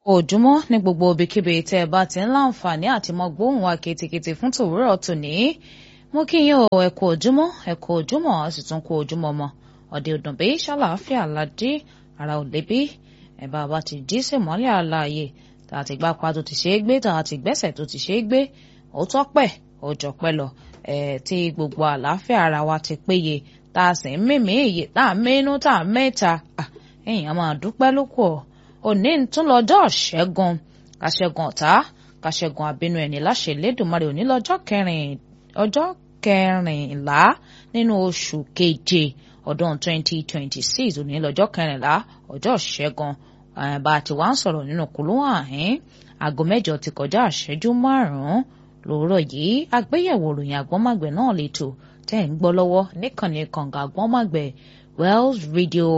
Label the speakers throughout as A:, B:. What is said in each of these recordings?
A: òjúmọ́ ní gbogbo ibikíbi tẹ́ ẹ bá ti ń láǹfààní àti mọ gbóhùn wa kìtìkìtì fún tòwúrọ̀ tòní mo kí yín o ẹ kú òjúmọ́ ẹ kú òjúmọ́ a sì tún kú òjúmọ́ mọ́ ọ̀dẹ̀ òdùnbí ṣàlàáfíà ládé ara ò lébi ẹ bá a bá ti jí sèmọ́lẹ̀ àlàyé tá a ti gbá pa tó ti ṣe é gbé tá a ti gbẹ́sẹ̀ tó ti ṣe é gbé ó tọ́pẹ́ ó jọpẹ́ lọ ẹ̀ tí gbogbo àlàáfíà ara wa ti péye tá a sì ń mímí èyí tá a mínú tá a mẹ́ta èèyàn máa dúpẹ́ lóko ọ̀ òní tún lọ́jọ́ ṣẹ́gun kàṣẹ́gun ọ̀tá kàṣẹ́gun àbínú ẹni láṣẹ Elédùmarè òní lọ́jọ́ kẹrin ọjọ́ kẹrìnlá nínú oṣù keje ọdún 2026 òní lọ́jọ́ kẹrìnlá ọjọ́ ṣẹ́gun bá a ti wá ń sọ̀rọ̀ nínú kùlùwà àhín aago mẹ́jọ ti kọjá àṣẹ́jú márùn-ún lóòrọ̀ yìí àgbéyẹ̀wò ìròyìn àgbọ́nmàgbẹ̀ náà lẹ́tọ̀ tẹ́ ń gbọ́ lọ́wọ́ níkànnì kànga àgbọ́nmàgbẹ̀ Wells Radio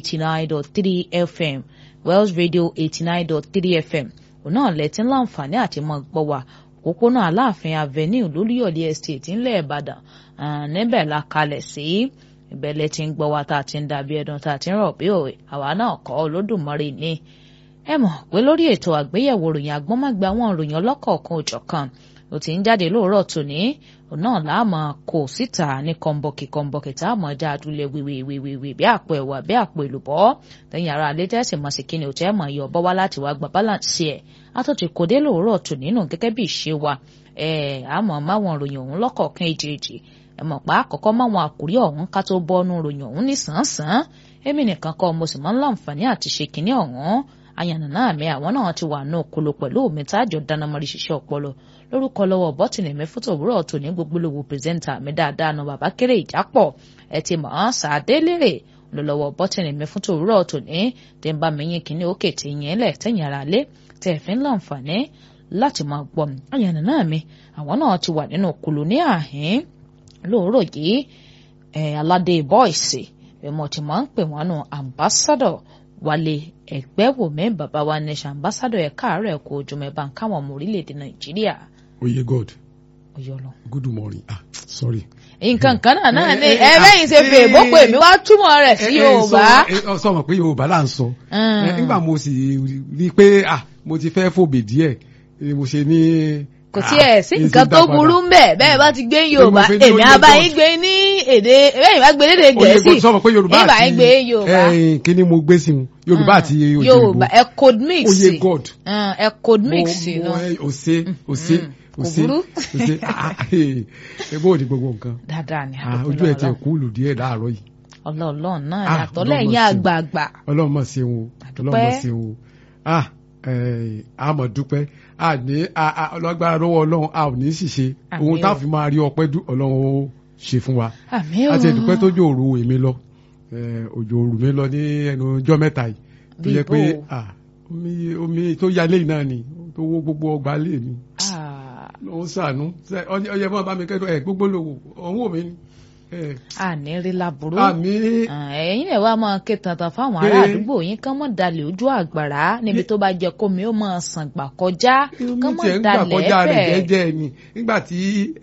A: 89.3 FM Wells Radio 89.3 FM òun náà lẹ́tí láǹfààní àti mọ́ gbọ́ wa òpópónà Aláàfin Avenue lóríyọ̀lé estate ńlẹ̀ Ìbàdàn níbẹ̀ la kalẹ̀ sí ìbẹ̀lẹ̀ tí ń gbọ́ wa tá a ti ń dàbí ẹ̀dùn tá a ti ń rọ̀ bí òwe àwa náà kọ́ Olódùmarè ní. ẹ mọ̀ pé lórí ètò àgbéyẹ̀wò ròyìn agbọ́nmágbé àwọn òròyìn ọlọ́kọ̀ọ̀kan òjọ̀kan ló ti ń jáde lóòrọ̀ tòní òun náà láàmú kò síta ní kọ́ńbọ̀kì kọ́ńbọ̀kì tá a mọ̀ já adúlẹ̀ wíwíwíwí bí àpò ẹ̀wà bí àpò èlùbọ́ lẹ́yìn ara alẹ́ tẹ́sí mọ̀ sí kíni òtẹ́ mọ̀ yọ bọ́ wá láti wá gba balance ẹ̀ àtúntì kò dé lóòrọ̀ tòní nù gẹ́gẹ́ bí ìṣe wa ẹ̀ àmọ́ máwọn ròyìn òun lọ́kọ̀ọ̀kan èjèèjì ẹ̀ mọ̀ pa àkọ́kọ́ máwọn àkórí ọ̀hún ká tó bọ́nú ròyìn òun ní sàn-án èmi nìkan kọ́ mo sì máa ń láǹfààní àti ṣe kíní ọ̀hún ayànnà mi àwọn náà ti wà náà kolo pẹ̀lú omi tájọ dáná mọ́rí ṣiṣẹ́ ọpọlọ lórúkọ lọ́wọ́ bọ́tìnì mi fótó òwúrọ̀ tòní gbogbo lówó pírẹsẹ́ńtà mi dáadáa nu bàbá kéré ìjápọ̀ ẹ ti mọ̀ ọ́n sàdé lérè lọ́wọ́ bọ́tìnì mi fótó òwúrọ̀ tòní tẹ́ ń bá mi yín kíní òkè tí yẹn lẹ̀ tẹ̀yìn ara lé tẹ́ fi ń láǹfààní láti máa gbọ́ mi ayànnà mi àwọn náà ti wà nínú kolo ní àhín lóòrọ̀ yìí aládé bọ́ìsì ẹ̀mọ́ ti máa ń pè wọ́n nù ambassador wálé ẹgbẹ́wòmí bàbá wa nation ambassador ẹ̀ka àárẹ̀ kò ojúmọ́ ẹ̀ bá ń káwọn ọmọ orílẹ̀-èdè nàìjíríà.
B: oye god
A: oyè ọlọ.
B: good morning ah sorry.
A: nǹkan kan náà náà ni ẹ bẹ́yìn ṣe fè bó pè mí wá túmọ̀ rẹ̀ sí yorùbá.
B: sọ ma pé yorùbá là ń sọ nígbà mo sì rí i pé ah mo ti fẹ́ fòbè díẹ̀ mo ṣe ní
A: kò tiẹ̀ sí nǹkan tó burú ń bẹ̀ bẹ́ẹ̀ bá ti gbé yorùbá èmi abáyín gbé ní èdè bẹ́ẹ̀ bá gbé lédè gẹ̀ẹ́sì ìbá yín gbé yorùbá.
B: kí ni mo gbé sí wọn yorùbá àti òyìnbó
A: yorùbá ẹ code mix
B: oye god
A: ẹ code mix
B: mo ose ose ose ose ebo òdi gbogbo nǹkan
A: dáadáa ni
B: ojú ẹ ti kú lù díẹ̀ láàárọ̀ yìí.
A: ọlọ́ọ̀lọ́ọ̀ náà yàtọ̀ lẹ́yìn àgbààgbà.
B: ọlọ́run mọ̀ sí wọn ọlọ́run mọ̀ sí wọn ah àmọ̀ dúpẹ́ àní ọlọ́gbára lọ́wọ́ ọlọ́run a ò ní ṣìṣe ohun tá a fi máa rí ọpẹ́ ọlọ́run ó ṣe fún wa àti ẹ̀dùpẹ́ tó jò òru èmi lọ òjò òru mi lọ ní ẹnu ọjọ́ mẹ́ta yìí tó yẹ pé omi tó yálé yìí náà ni tó wó gbogbo ọgbà lé mi lọ́wọ́ sànú ọyẹ mọ́ bá mi kẹ́dọ̀ ẹ̀ gbogbo lòwò ọ̀hún òmi ni
A: àní rí laburú ẹ̀yin lè wá máa ké tantan fáwọn ará àdúgbò yín kán mọ̀ dalẹ̀ ojú àgbàrá níbi tó bá jẹ́ kómi ó máa sàn gbà kọjá kán mọ̀ dalẹ̀ bẹ́ẹ̀.
B: jẹ́jẹ́ ni nígbà tí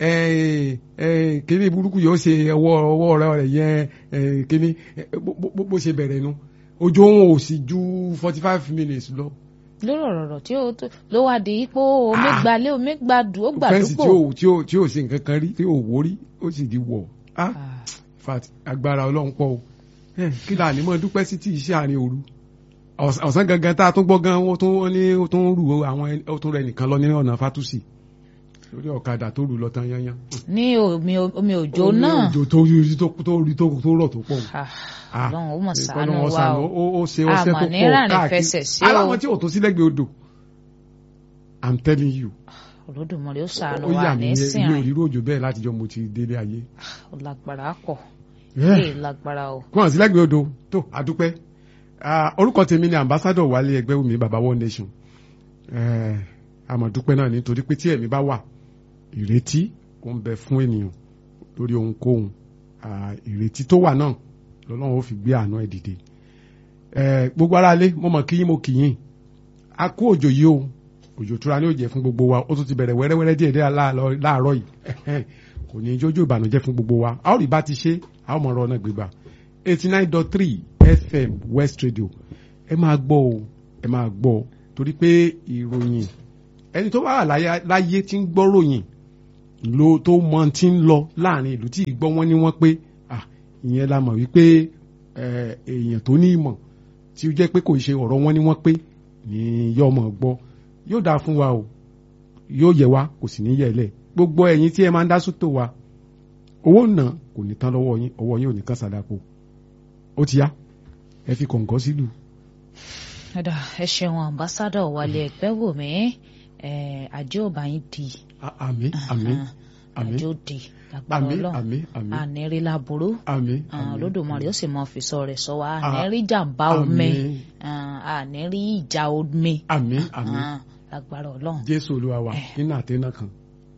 B: kíní burúkú yóò ṣe ọwọ́ ọwọ́ rẹ̀ yẹn kíní bó ṣe bẹ̀rẹ̀ nu ojú òun ò sì ju forty five minutes lọ
A: lórí ọ̀rọ̀ tí ó ló wá di ipò omi gbalẹ̀ omi gbadù ó gbàdúgbò.
B: fẹ́ǹsì tí ò ṣe nǹkan kan rí tí ò wórí ó sì di wọ̀ ah fat agbára ọlọ́run pọ̀ o kí la ní mọ́ dúpẹ́ sí tí iṣẹ́ àárín òru ọ̀sán gangan tá a tún gbọ́ gan wọ́n tún wọ́n ní ó tún rù àwọn ó tún rẹ nìkan lọ ní ọ̀nà fatusi lórí ọ̀kadà tó rù lọ tán yányán.
A: ní omi omi òjò náà
B: omi òjò tó rí tó tó rí tó tó rọ̀ tó pọ̀.
A: ọlọ́run ó mọ̀ ṣàánú wa o
B: ó ṣe ọṣẹ tó pọ̀ káàkiri aláwọn tí ò tó sí lẹ́gbẹ̀ẹ́ odò i'm telling you
A: olódùmarè ó ṣàánú wa ní sìn
B: ó yà mí mi ò rí òjò bẹ́ẹ̀ látijọ́ mo ti délé ayé.
A: ó lágbára pọ̀ ee lágbára o.
B: kó hàn sí lẹ́gbẹ̀ẹ́ odò tó àdúpẹ́ orúkọ tèmi ni ambassador wálé ẹgbẹ́ wùmí baba one nation àmọ̀dúpẹ́ náà nítorí pé tí ẹ̀mí bá wà ìrètí ó ń bẹ fún ènìyàn lórí ohunkóhun ìrètí tó wà náà lọ́lọ́run ó fi gbé àánú ẹ̀ dìde gbogbo aráalé mo mọ̀ kíyín mo kìyìn a kú òjò yìí o òjò tura ní òjò fún gbogbo wa ó tún ti bẹ̀rẹ̀ wẹ́rẹ́wẹ́rẹ́ díẹ̀ díẹ̀ láàárọ̀ yìí kò ní jójó ìbànújẹ́ fún gbogbo wa a ó rí bá ti ṣe a ó mọ̀ ọ̀rọ̀ náà gbégbá eighty nine dot three fm west radio ẹ máa gbọ́ o ẹ máa gbọ́ torí pé ìròyìn ẹni tó bá wà láyé tí ń gbọ́ ròyìn lo tó mọ tí ń lọ láàrin ìlú tí ìgbọ́ wọn ní wọ́n pé ìyẹn la mọ̀ wípé èèyàn tó ní ìmọ̀ tí ó jẹ́ pé kò ṣe ọ̀rọ̀ wọn ní wọ́n pé ní yóò mọ̀ gbọ́ yóò dáa fún wa o yóò yẹ wa kò sì ní yẹ lẹ̀ gbogbo ẹ̀yin tí ẹ máa ń dá sótò wa owó náà kò ní tán lọ́wọ́ yín ọwọ́ yín ò ní kán sàdápò ó ti yá ẹ fi kọ̀ǹkọ́ sílùú.
A: ẹ̀dà ẹ ṣeun ambassadọ̀ wálé ẹgbẹ́ wò mí àjọ ọba yín di.
B: àmín àmín àmín
A: àjọ di agbára ọlọ́run àníri laburu olódùmarè ó sì mọ fìsọ rẹ̀ sọ wa àníri jàǹbá omi àníri ìjà omi
B: àmín àmín
A: lágbára ọlọ́run.
B: jésù olúwa wa nínú àtẹnà kan.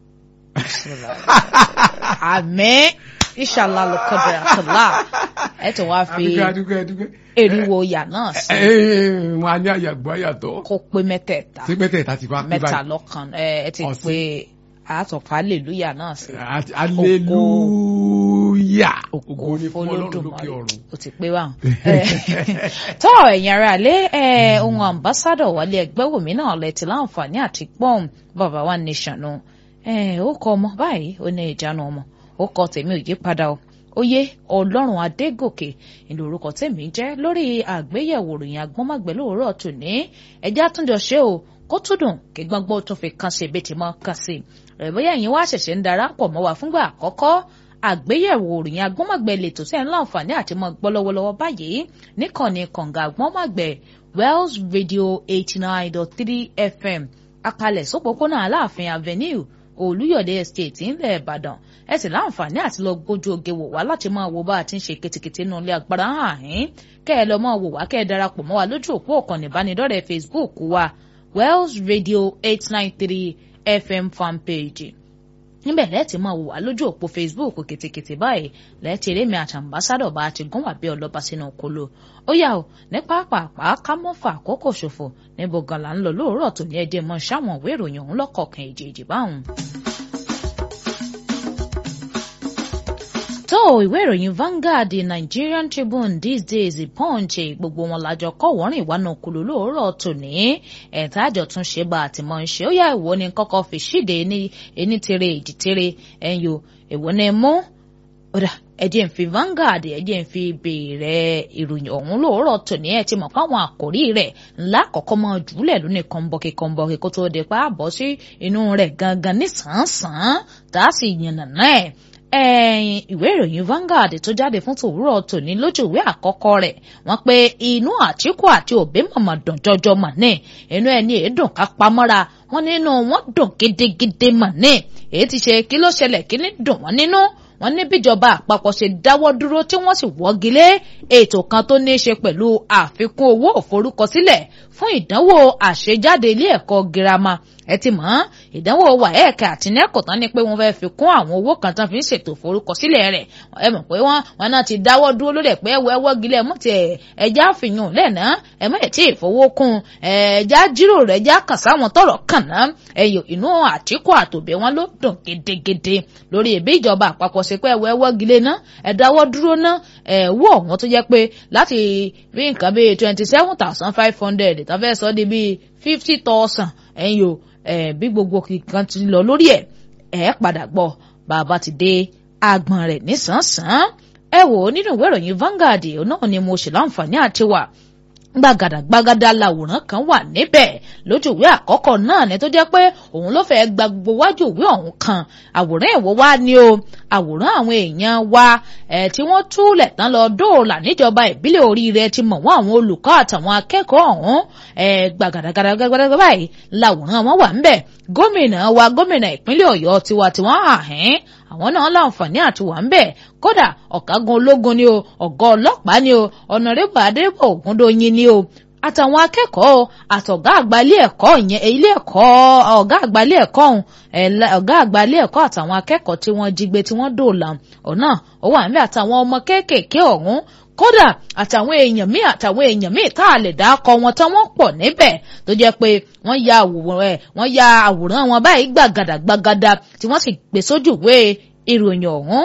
A: àmín inshallah lukadra àtàlà ẹ tí wàá fi eriwo yà náà sí.
B: wọn á ní àyàgbọ́ àyàtọ̀.
A: kó pé mẹ́tẹ̀ẹ̀ta
B: sí mẹ́tẹ̀ẹ̀ta ti wá pé báyìí.
A: mẹ́ta lọ́kàn ẹ ti pé àtọ̀kọ̀ aleluya náà sí.
B: aleluya ògo ni fún ọlọ́run lókè ọ̀run.
A: o ti pé báwọn. tọ́ ẹ̀yin ará ilé ohun ambassadọ̀ wálé ẹgbẹ́ wòmí náà lẹ ti láǹfààní àti pọ́ùn bàbá wa nation nù. ó kọ ọmọ báyìí ó ní ìjánu ọmọ ó kọ tèmi ò yí padà o oyè ọlọ́run adégòkè ìlú orúkọ tèmi jẹ́ lórí àgbéyẹ̀wò ròyìn agbọ́nmágbẹ́ lóòrọ̀ tòní ẹjẹ́ àtúnjọ ṣe o kó tún dùn kí gbọ́ngbọ́n tó fi kan sí ibi tí mo kàn sí rẹ̀ bóyá ẹ̀yin wá ṣẹ̀ṣẹ̀ ń darapọ̀ mọ́ wa fúngbà àkọ́kọ́ àgbéyẹ̀wò ròyìn agbọ́nmágbẹ́ lètò tẹ́ ń láǹfààní àti mọ́ gbọ́ lọ́wọ́lọ́wọ́ báyìí níkànnì kànga agbọ́nmágbẹ́ Wells Radio eighty nine dot three FM akalẹ̀ sópópónà aláàfin avenue olúyọ̀dé estate ńlẹ̀ ìbàdàn ẹ sì láǹfààní àti lọ gbójú oge wò wá láti máa wo bá a ti ń ṣe kìtìkìtì nínú ilé agbára hàn yín kẹ́ ẹ lọ máa wò wá kẹ́ ẹ darapọ̀ mọ́ wa lójú òpó ọ̀kan ìbánidọ́rẹ̀ẹ́ facebook wa wells radio eight nine three fm fanpage níbẹ̀ lẹ́ẹ̀tì máa wò wá lójú òpó facebook kìtìkìtì báyìí lẹ́ẹ̀tì eré mi àti àmbásádọ̀ bá a ti gún wà bí ọlọ́ba sínú kolo ó yà ó ní pàápàá ká mọ́ fà àkókò ṣòfò níbo gan la ń lọ lóòrọ̀ tó ní ẹdẹ mọ́ ṣáwọn ìwé ìròyìn ọ̀hún lọ́kọ̀ọ̀kan èjèèjì báwọn. tó ìwé ìròyìn Vanguard Nigerian Tribune these days Punch gbogbo wọn lájọ kọ́ wọ́rìn ìwánu kùlù lóòrọ̀ tòní ẹ̀ta àjọ tún ṣe bá àtìmọ́ ń ṣe ó yá ìwọ ni kọ́kọ́ fi ṣíde ní tere ìdí tere ẹ̀yọ ìwọ ni mú ọ̀dà ẹ̀jẹ̀ ń fi Vanguard ẹ̀jẹ̀ ń fi bèèrè ìròyìn ọ̀hún lóòrọ̀ tòní ẹ̀ ti mọ̀ fáwọn àkòrí rẹ̀ ńlá kọ̀ọ̀kan mọ́ jùlẹ̀ lónìí kọ́ńbọ̀kì kọ́ńbọ̀kì kó tó di pa àbọ̀ sí inú rẹ̀ gangan ní sàn-án tá a sì yànnà náà ẹ̀yìn ìwé ìròyìn Vanguard tó jáde fún tòwúrọ̀ tòní lójú ìwé àkọ́kọ́ rẹ̀ wọ́n pé inú Àtíkù àti Òbí mọ̀mọ́ dùn jọjọ mọ̀ ní inú ẹni èédùn ká pamọ́ra wọ́n nínú wọn dùn gidigidi mọ̀ ní èyí ti ṣe kí ló ṣẹlẹ̀ kí ní dùn wọ́n nínú wọ́n ní bíjọba àpapọ̀ ṣe dáwọ́ dúró tí wọ́n sì wọ́gi lé ètò kan tó ní í ṣe pẹ̀lú àfikún owó òforúkọsílẹ̀ fún ìdánwò àṣejáde ilé ẹ̀kọ́ girama ẹ ti mọ̀ ìdánwò WAEC àti NECO tán ni pé wọ́n fẹ́ẹ́ fi kún àwọn owó kan tán fi ń ṣètò ìforúkọsílẹ̀ rẹ̀ ẹ mọ̀ pé wọ́n wọn náà ti dáwọ́ dúró lórí ẹ̀ pé ẹwọ́ ẹwọ́ gilẹ̀ mú ti ẹja fìyàn lẹ́nà ẹ mọ̀ ẹ̀ tí ìfowókun ẹja jíròrò ẹja kàn sáwọn tọrọ kàn ná ẹyọ inú Àtíkù àtòbẹ̀ wọn ló dùn gedegede lórí ẹ̀bí ìjọba àpapọ̀ ṣe pé ẹwọ́ ẹwọ́ gilẹ̀ ná ẹ dáwọ́ dúró ná ẹ wọ́ ọ̀hún tó jẹ́ pé láti bí nǹkan bíi twenty seven thousand five hundred tó fẹ́ sọ di bíi fifty thousand ẹ̀yìn o bí gbogbo kan ti lọ lórí ẹ̀ ẹ̀ padà gbọ́ bàbá ti dé agbọ̀n rẹ̀ nísànsán ẹ wò ó nínú ìwé ìròyìn Vanguard náà ni mo ṣe láǹfààní àti wà gbàgàdà gbàgàdà làwòrán kan wà níbẹ̀ lójú ìwé àkọ́kọ́ náà ni tó jẹ́ pé òun ló fẹ́ẹ́ gba gbogbo wájú ìwé ọ̀hún kan àwòrán ẹ̀wọ̀ wá ní o àwòrán àwọn èèyàn wa ẹ̀ tí wọ́n túlẹ̀ tán lọ dóòlà níjọba ìbílẹ̀ oríire ti mọ̀ wọ́n àwọn olùkọ́ àtàwọn akẹ́kọ̀ọ́ ọ̀hún ẹ̀ gbàgàdà gbàgàdà báyìí làwòrán wọn wà ńbẹ̀ gómìnà wa gómìnà ìpínlẹ̀ ọ̀yọ́ tiwa tiwọn àhẹ́n àwọn náà láǹfààní àti wà ńbẹ̀ kódà ọ̀gágun ológun ni o ọ̀gá ọlọ́pàá ni o ọ̀nàrẹ́bù adébọ̀ ògúndóyin ni o àtàwọn akẹ́kọ̀ọ́ àtọ̀gá àgbà ilé ẹ̀kọ́ ìyẹn ilé ẹ̀kọ́ ọ̀gá àgbà ilé ẹ̀kọ́ ọ̀hún ọ̀gá àgbà ilé ẹ̀kọ́ àtàwọn akẹ́kọ̀ọ́ tí wọ́n jí gbé tí wọ́n dòòlà ọ̀nà ó wà níbẹ̀ àtàwọn ọmọ kéékèèké ọ̀hún kódà àtàwọn èèyàn míì àtàwọn èèyàn míì tá a lè dá akọ wọn tán wọ́n pọ̀ níbẹ̀ tó jẹ́ pé wọ́n ya àwòrán ẹ̀ wọ́n ya àwòrán wọn báyìí gbàgàdà gbàgàdà tí wọ́n sì gbé sójú ìwé ìròyìn ọ̀hún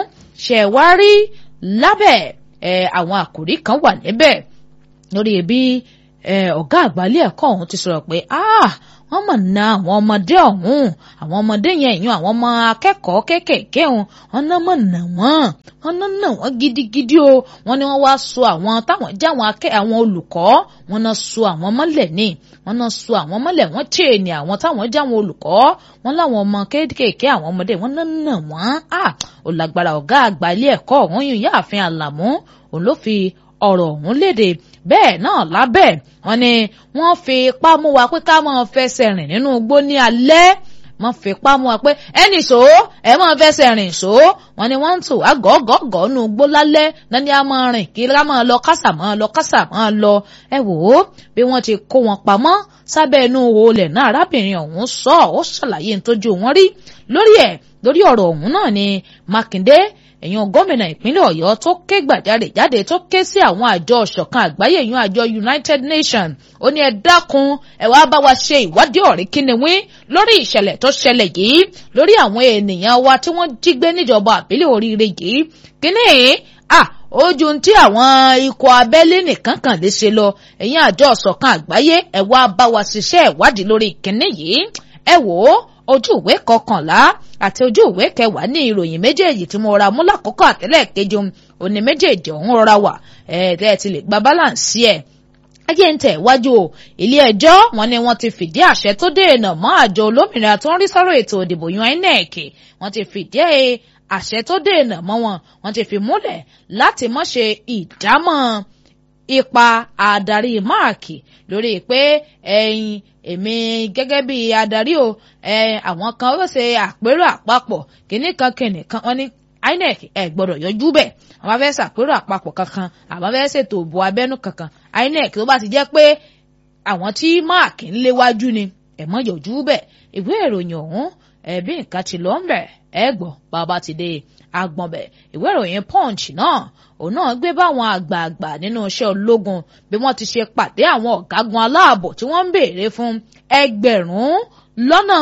A: ṣẹ̀wárí lábẹ́ ẹ̀ àwọn àkòrí kan wà níbẹ̀ lórí bí ọ̀gá àgbà ilé ẹ̀kọ́ ọ̀hún ti sọ̀rọ̀ pé wọ́n mọ̀ na àwọn ọmọdé ọ̀hún àwọn ọmọdé yẹn ìyún àwọn ọmọ akẹ́kọ̀ọ́ kéékèèké ọ̀hún wọ́n náà mọ̀ nà wọ́n wọ́n náà nà wọ́n gidigidi o wọ́n ní wọ́n wá so àwọn táwọn jẹ́ àwọn akẹ́ àwọn olùkọ́ wọ́n náà so àwọn mọ́lẹ̀ ní wọ́n náà so àwọn mọ́lẹ̀ wọ́n chain àwọn táwọn jẹ́ àwọn olùkọ́ wọ́n láwọn ọmọ kéékèèké àwọn ọmọdé wọ́n náà nà wọ́n à ò lágbára ọ̀gá àgbà ilé ẹ̀kọ́ ọ̀hún yìí yáàfin àlàmú òun ló fi ọ̀rọ̀ ọ̀hún léde bẹ́ẹ̀ náà lábẹ́ wọn ni wọ́n fi ipá mú wa pé ká máa fẹsẹ̀ rìn nínú igbó ní alẹ́ wọ́n fi ipá mú wa pé ẹnì ṣó ẹ máa fẹsẹ̀ rìn ṣó wọn ni wọ́n ń tò wá gọ́gọ́gọ́ nínú igbó lálẹ́ náà ni a máa rìn kí ká máa lọ kásà máa lọ kásà máa lọ ẹ wò ó bí wọ́n ti kó wọn pamọ́ sábẹ́ inú olè náà arábìnrin ọ̀hún sọ ó ṣàlàyé nítojú wọn rí lórí ẹ̀ lórí ọ̀rọ̀ ọ̀hún náà ni Mákindé èèyàn gómìnà ìpínlẹ̀ ọ̀yọ́ tó ké gbàjáde jáde tó ké sí àwọn àjọ ọ̀ṣọ̀kan àgbáyé èèyàn àjọ united nations ó ní ẹ dákun ẹ wá bá wa ṣe ìwádìí ọ̀rí kíniwín lórí ìṣẹ̀lẹ̀ tó ṣẹlẹ̀ yìí lórí àwọn ènìyàn wa tí wọ́n jí gbé níjọba àbílẹ̀ oríire yìí kíní à ojú tí àwọn ikọ̀ abẹ́lé nìkan kan lè ṣe lọ èèyàn àjọ ọ̀ṣọ̀kan àgbáyé ẹ wá bá wa ṣiṣẹ́ ìwádìí lórí kíní yìí ẹ wò ó ojú ìwé kọkànlá àti ojú ìwé kẹwàá ní ìròyìn méjèèjì tí mo ra mú lákòókò àtẹ́lẹ̀ kejì òní méjèèjì ọ̀hún rọra wà ẹ̀ẹ́dẹ́ ẹ ti lè gba balance ẹ̀ ayé ń tẹ̀ wájú o ilé ẹjọ́ wọn ni wọ́n ti fìdí àṣẹ tó dènà mọ́ àjọ olómìnira tó ń rí sọ́rọ̀ ètò ìdìbò yan INEC wọ́n ti fìdí àṣẹ tó dènà mọ́ wọn wọ́n ti fi múlẹ̀ láti má ṣe ìdámọ̀ ipa adarí máàkì lórí pé ẹ̀yin èmi gẹ́gẹ́ bí adarí o àwọn kan ó ṣe àpérò àpapọ̀ kìnnì kan kìnnì kan wọ́n ní INEC ẹ̀ gbọ́dọ̀ yọjú bẹ̀ àwọn fẹ́ ṣàpérò àpapọ̀ kankan àwọn fẹ́ ṣètò òbò abẹ́nú kankan INEC tó bá ti jẹ́ pé àwọn tí máàkì ń léwájú ni ẹ̀ mọ́ yọjú bẹ̀ ìwé ìròyìn ọ̀hún ẹ̀bí nǹkan ti lọ ń bẹ̀ ẹ̀ gbọ́ bàbá ti dé agbọ̀n bẹ̀ ìwé ìròyìn Punch náà òun náà gbé báwọn àgbààgbà nínú iṣẹ́ ológun bí wọ́n ti ṣe pàdé àwọn ọ̀gágun aláàbò tí wọ́n ń béèrè fún ẹgbẹ̀rún lọ́nà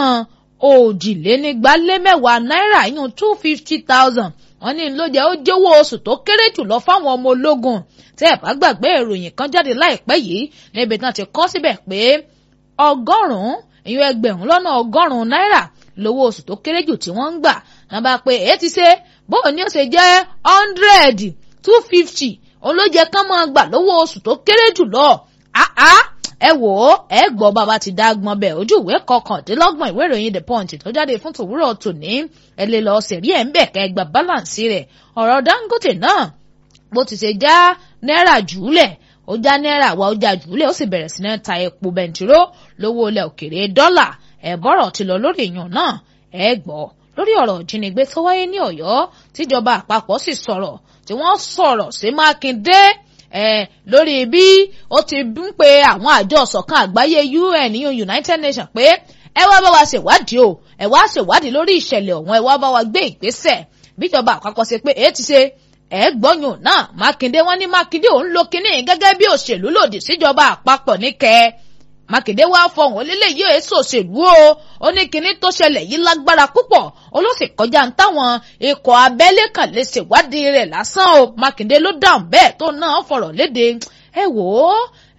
A: òjìlénígbálémẹ́wàá náírà yún two fifty thousand wọ́n ní ló jẹ́ ó jẹ́wọ́ oṣù tó kéré jùlọ fáwọn ọmọ ológun tẹ́ ẹ̀ bá gbàgbé ìròyìn kan jáde láìpẹ́ yìí níbi tí wọ́n ti kọ́ síbẹ̀ pé ọgọ́rùn-ún ìyún ẹgbẹ̀rún lọ́nà ọgọ́rùn-ún náírà lówó oṣù tó kéré jù tí wọ́n ń gbà náà bá pé èyí ti ṣe bóun ni ó ṣe jẹ́ hundred two fifty òun ló jẹ́ kán máa gbà lówó oṣù tó kéré jù lọ ẹ wò ó ẹ gbọ́ bàbá ti dá gbọ́n bẹ́ẹ̀ ojú ìwé kọkàndínlọ́gbọ̀n ìwé ìròyìn the punch tó jáde fún tòwúrọ̀ tòní ẹ lè lọ sẹ̀rí ẹ̀ ń bẹ̀ kẹ́ ẹ gba balance rẹ̀ ọ̀rọ̀ Dangote náà bó ti ṣe já náírà jùúlẹ̀ ó já náírà wa ó já jùúlẹ̀ ó sì bẹ̀rẹ̀ sí ní ta epo bẹntiró lówó ilẹ̀ òkèrè dọ́là ẹ̀ bọ́rọ̀ ti lọ lórí ìyàn náà ẹ gbọ́ lórí ọ̀rọ̀ ìjínigbé tó wáyé ní Ọ̀yọ́ tíjọba àpapọ̀ sì sọ̀rọ̀ tí wọ́n sọ̀rọ̀ sí Mákindé ẹ lórí bí ó ti ń pe àwọn àjọ ọ̀sọ̀kan àgbáyé UN United Nations pé ẹ wá bá wa ṣèwádìí o ẹ wá ṣèwádìí lórí ìṣẹ̀lẹ̀ ọ̀hún ẹ wá bá wa gbé ìgbésẹ̀ bíjọba àpapọ̀ ṣe pé èyí ti ṣe ẹ gbọ́yùn náà Mákindé wọ́n ní Mákindé òun lo kínní gẹ́gẹ́ bí òṣèlú lòdì síjọba àpapọ̀ níkẹ́ Mákindé wá fọhùn onílé yìí èso òṣèlú o ó ní kinní tó ṣẹlẹ̀ yìí lágbára púpọ̀ ó ló sì kọjá ń táwọn ikọ̀ abẹ́lé kan lè ṣèwádìí rẹ̀ lásán o Mákindé ló dáhùn bẹ́ẹ̀ tó náà fọ̀rọ̀ léde ẹ wò ó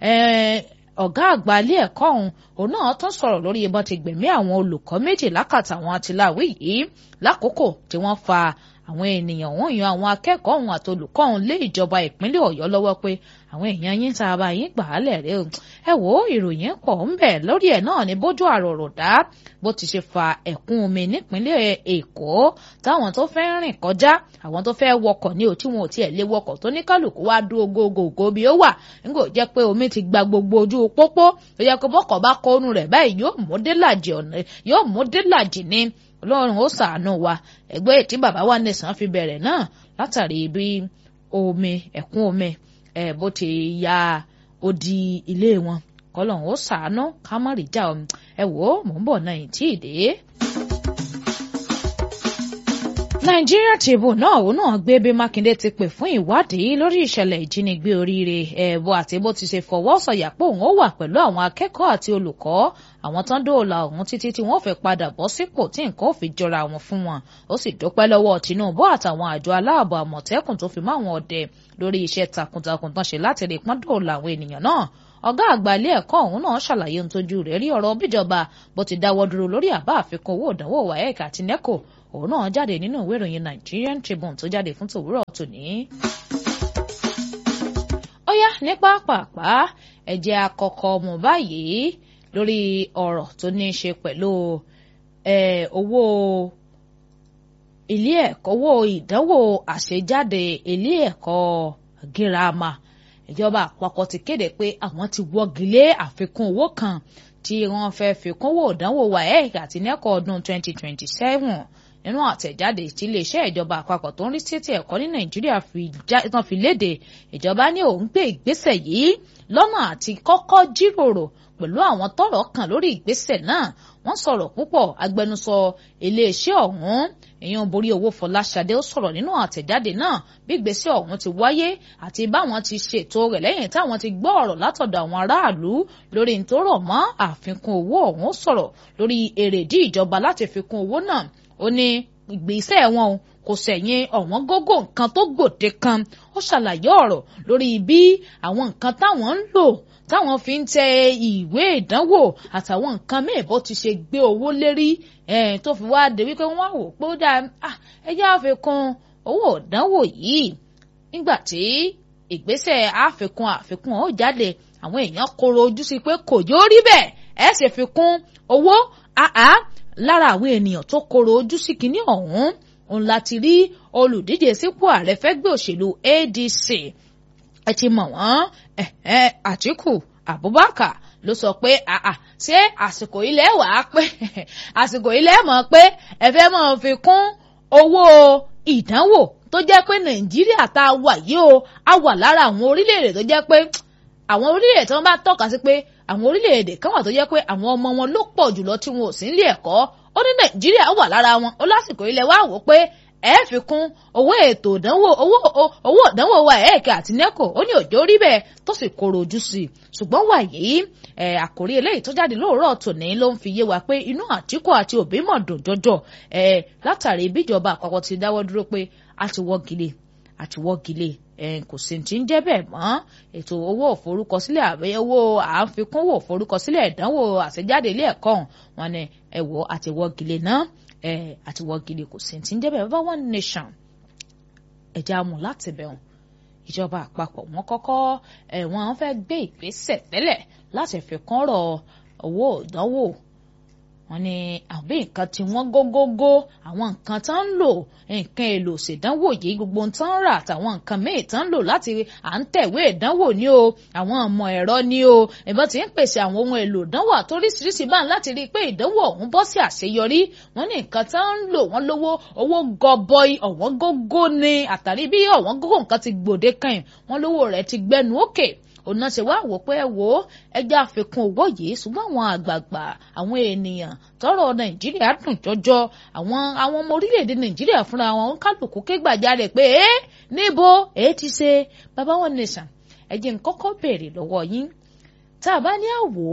A: ọ̀gá àgbà ilé ẹ̀kọ́ ọ̀hún òun náà tún sọ̀rọ̀ lórí ìbọn ti gbẹ̀mí àwọn olùkọ́ méjì lákàtà àwọn àtìláwí yìí lákòókò tí wọ́n fa àwọn ènìyàn ọ̀hún yan àwọn akẹ́kọ̀ọ́ ọ̀hún àti olùkọ́ ọ̀hún lé ìjọba ìpínlẹ̀ Ọ̀yọ́ lọ́wọ́ pé àwọn èèyàn yín tá a bá yín gbà á lẹ̀ rẹ o ẹ wò ó ìròyìn pọ̀ ń bẹ̀ lórí ẹ̀ náà ní bójú àròrò dá bó ti ṣe fa ẹ̀kún omi nípínlẹ̀ Èkó táwọn tó fẹ́ rìn kọjá àwọn tó fẹ́ wọkọ̀ ní òtí wọn ò tiẹ̀ lé wọkọ̀ tó ní kálukú wá dúró gógógó bí ó wà nígbà ó jẹ́ pé omi ti gba gbogbo ojú pópó ó yẹ kó bọ́kọ̀ bá kọ́nu rẹ̀ báyìí yóò mú délàjì ọ̀nà yóò mú délàjì ní ọlọ́run ó ṣàánú wa ẹgbẹ́ tí bàbá wa nìsan fi bẹ̀rẹ̀ náà látàrí bí omi ẹ̀kún omi ẹ̀ bó ti ya odi ilé wọn kọlọ́run ó ṣàánú ká má rí já omi ẹ wò ó mò ń bọ̀ náà tí ì dé. Nigeria Tribune náà òun náà gbé bí Mákindé ti pè fún ìwádìí lórí ìṣẹ̀lẹ̀ ìjínigbé oríire ẹ̀bọ àti bó ti ṣe fọwọ́ sọ̀yà pé òun ó wà pẹ̀lú àwọn akẹ́kọ̀ọ́ àti olùkọ́ àwọn tán dóòlà ọ̀hún títí tí wọ́n fẹ́ padà bọ́ sípò tí nǹkan ò fi jọra wọn fún wọn ó sì dúpẹ́ lọ́wọ́ Tinubu àtàwọn àjọ aláàbò àmọ̀tẹ́kùn tó fi mọ́ àwọn ọdẹ lórí iṣẹ́ takuntakun tán ṣe láti rí pọ́n dóòlà àwọn ènìyàn náà ọ̀gá àgbà ilé ẹ̀kọ́ ọ̀hún náà ṣàlàyé ohun tójú rẹ̀ rí ọ̀rọ̀ bíjọba bó ti dáwọ́ dúró lórí àbá àfikún owó ìdánwò waec àti neco òun náà jáde nínú ìwé ìròyìn Nigerian Tribune tó jáde fún tòwúrọ̀ tòní. ó yá ní pápápá ẹ̀jẹ̀ àkọ́kọ́ mọ̀ báyìí lórí ọ̀rọ̀ tó ní í ṣe pẹ̀lú owó ilé ẹ̀kọ́ owó ìdánwò àṣejáde ilé ẹ̀kọ́ girama ìjọba àpapọ̀ ti kéde pé àwọn ti wọ́gi lé àfikún owó kan tí wọ́n fẹ́ fi kúnwó ìdánwò waec àti neco ọdún 2027 nínú àtẹ̀jáde tí iléeṣẹ́ ìjọba àpapọ̀ tó ń rí sí ti ẹ̀kọ́ ní nàìjíríà tán fi léde ìjọba ní òun gbé ìgbésẹ̀ yìí lọ́nà àti kọ́kọ́ jíròrò pẹ̀lú àwọn tọ́rọ̀ kàn lórí ìgbésẹ̀ náà wọ́n sọ̀rọ̀ púpọ̀ agbẹnusọ iléeṣẹ́ ọ̀hún èèyàn borí owó Fọláṣadé ó sọ̀rọ̀ nínú àtẹ̀jáde náà bí ìgbésẹ̀ ọ̀hún ti wáyé àti báwọn ti ṣètò rẹ̀ lẹ́yìn táwọn ti gbọ́ ọ̀rọ̀ látọ̀dọ̀ àwọn aráàlú lórí ntòrọ̀ mọ́ àfikún owó ọ̀hún sọ̀rọ̀ lórí èrèdí ìjọba láti fi kún owó náà ó ní ìgbésẹ̀ wọn o kò sẹ̀yìn ọ̀wọ́n gógó nǹkan tó gbòde kan ó ṣàlàyé ọ̀rọ̀ lórí bí àwọn nǹkan táwọn ń lò táwọn fi ń tẹ ìwé ìdánwò àtàwọn nǹkan míì bó ti ṣe gbé owó lérí tó fi wá dé wípé wọ́n wò pé ó dáa ẹjẹ́ àfikún owó ìdánwò yìí nígbà tí ìgbésẹ̀ àfikún àfikún ó jáde àwọn èèyàn koro ojú sí pé kò yóò rí bẹ́ẹ̀ ẹ̀ ṣe fi kún owó àá lára àwọn ènìyàn tó koro ojú sí kinní ọ̀hún òun láti rí olùdíje sípò ààrẹ fẹ́gbẹ́ òṣèlú ADC ẹ ti mọ̀ wọ́n Àtíkù Abubakar ló sọ pé àà ṣé àsìkò ilẹ̀ wà á pé àsìkò ilẹ̀ mọ̀ pé ẹ fẹ́ mọ̀ fi kún owó ìdánwò tó jẹ́ pé Nàìjíríà tá a wà yìí o a wà lára àwọn orílẹ̀-èdè tó jẹ́ pé àwọn orílẹ̀-èdè tí wọ́n bá tọ́ka sí pé àwọn orílẹ̀-èdè kan wà tó jẹ́ pé àwọn ọmọ wọn ló pọ̀ jùlọ tí wọn ò sí nílé ẹ̀kọ́ ó ní Nàìjíríà wà lára wọn ó lásìkò ilẹ̀ wa wò pé ẹ fi kún owó ètò ìdánwò owó owó ìdánwò wa ẹ̀ẹ́kẹ́ àti neco ó ní òjò rí bẹ́ẹ̀ tó sì kóró ojú sí i ṣùgbọ́n wàyí ẹ̀ àkórí eléyìí tó jáde lóòrọ̀ tòní ló ń fi yé wa pé inú Àtíkù àti Òbí mọ̀ dùn jọjọ ẹ̀ látàrí bíjọba àpapọ̀ ti dáwọ́ dúró pé a ti wọ́gilé a ti wọ́gilé kò sí ti ń jẹ́ bẹ́ẹ̀ mọ́ ètò owó òforúkọsílẹ̀ àbẹ owó àfikúnwò òforúkọsílẹ̀ ìdánwò àṣejáde ilé ẹ̀kọ́ wọn ni ẹ̀wọ̀ àti wọ́gilé náà àti wọ́gilé kò sí ti ń jẹ́ bẹ́ẹ̀ bá one nation ẹ̀já mu láti bẹ̀rùn ìjọba àpapọ̀ wọn kọ́kọ́ wọ́n fẹ́ gbé ìgbésẹ̀ tẹ́lẹ̀ láti fi kọ́rọ̀ owó ìdánwò wọ́n ní àbí nǹkan tí wọ́n gógógó àwọn nǹkan tó ń lò nǹkan èlò ṣèdánwò yìí gbogbo tó ń rà àtàwọn nǹkan míì tó ń lò láti à ń tẹ̀wé ìdánwò ní o àwọn ọmọ ẹ̀rọ ní o ìbọn tí ń pèsè àwọn ohun èlò ìdánwò àtóríṣiríṣi bá ń láti rí i pé ìdánwò ọ̀hún bọ́ sí àṣeyọrí wọ́n ní nǹkan tó ń lò wọ́n lówó owó gọbọi ọ̀wọ́n gógó ni àtàrí bí ọ̀wọ́n gógó nǹkan ti gbòde kan wọ́n lówó rẹ̀ ti gbẹnu òkè òun ṣe wá wò pé ẹ wò ó ẹjẹ àfikún owó yìí ṣùgbọ́n àwọn àgbààgbà àwọn ènìyàn tọ́rọ̀ nàìjíríà dùn jọjọ àwọn àwọn ọmọ orílẹ̀-èdè nàìjíríà fúnra wọn ń kálukú ké gbàjarè pé ẹ níbo èé ti ṣe bàbá wọn nìṣàn ẹjẹ ń kọ́kọ́ béèrè lọ́wọ́ yín tá a bá ní àwò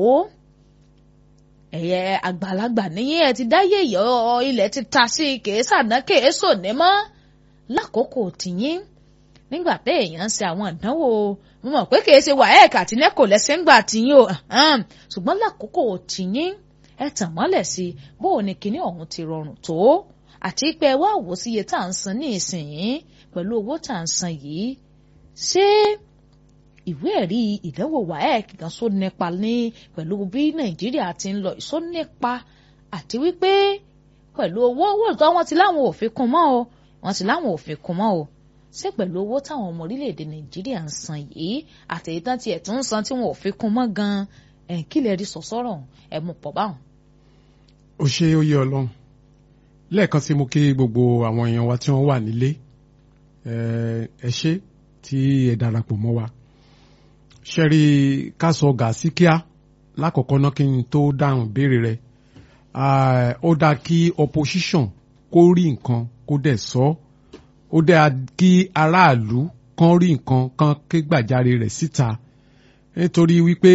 A: ẹ̀yẹ àgbàlagbà níyẹn ẹ ti dáyé ìyọ́ ilẹ̀ ti ta sí kèésàná kèésò ní mọ́ lákòókò tìyín nígbà tẹ èèyàn ń ṣe àwọn ìdánwò mo mọ̀ pé kìí ṣe wàhálà àti nẹ́kò lẹ́sẹ̀ ń gbà tìyín o ṣùgbọ́n lákòókò tìyín ẹ tàn mọ́lẹ̀ sí bó o ní kinní ọ̀hún ti rọrùn tó àti pé ẹ wá wò sí iye tá à ń san ní ìsìn pẹ̀lú owó tá à ń san yìí ṣé ìwé ẹ̀rí ìdánwò WAEC gan só nípa ní pẹ̀lú bí Nàìjíríà ti ń lọ ìsó nípa àti wípé pẹ̀lú owó owó ìtọ́ wọn ti láwọn ò fi kún mọ́ o wọn ti láwọn ò fi kún mọ́ o ṣé pẹ̀lú owó táwọn ọmọ orílẹ̀-èdè nàìjíríà ń san yìí àtẹ̀yìntàn tiẹ̀ tún ń san tí wọn ò fi kún mọ́ gan-an ẹ̀ kí lè rí sọ̀sọ́rọ̀ ẹ̀ mú pọ̀ báwọn.
B: ó ṣe ó yé ọlọ́run lẹ́ẹ̀kan sí mo kí gbogbo àwọn èèyàn wa tí wọ́n wà nílé ẹ ṣé tí ẹ darapọ̀ mọ́ wa ṣẹ́rí ká sọ gàásì kíá lákọ̀ọ́kọ́ náà kí n tó dáhùn béèrè rẹ̀ ó dáa kí opposition kó rí nǹkan kó dẹ̀ sọ ọ́ ó dáa kí aráàlú kan rí nǹkan kan ké gbàjarè rẹ̀ síta nítorí wípé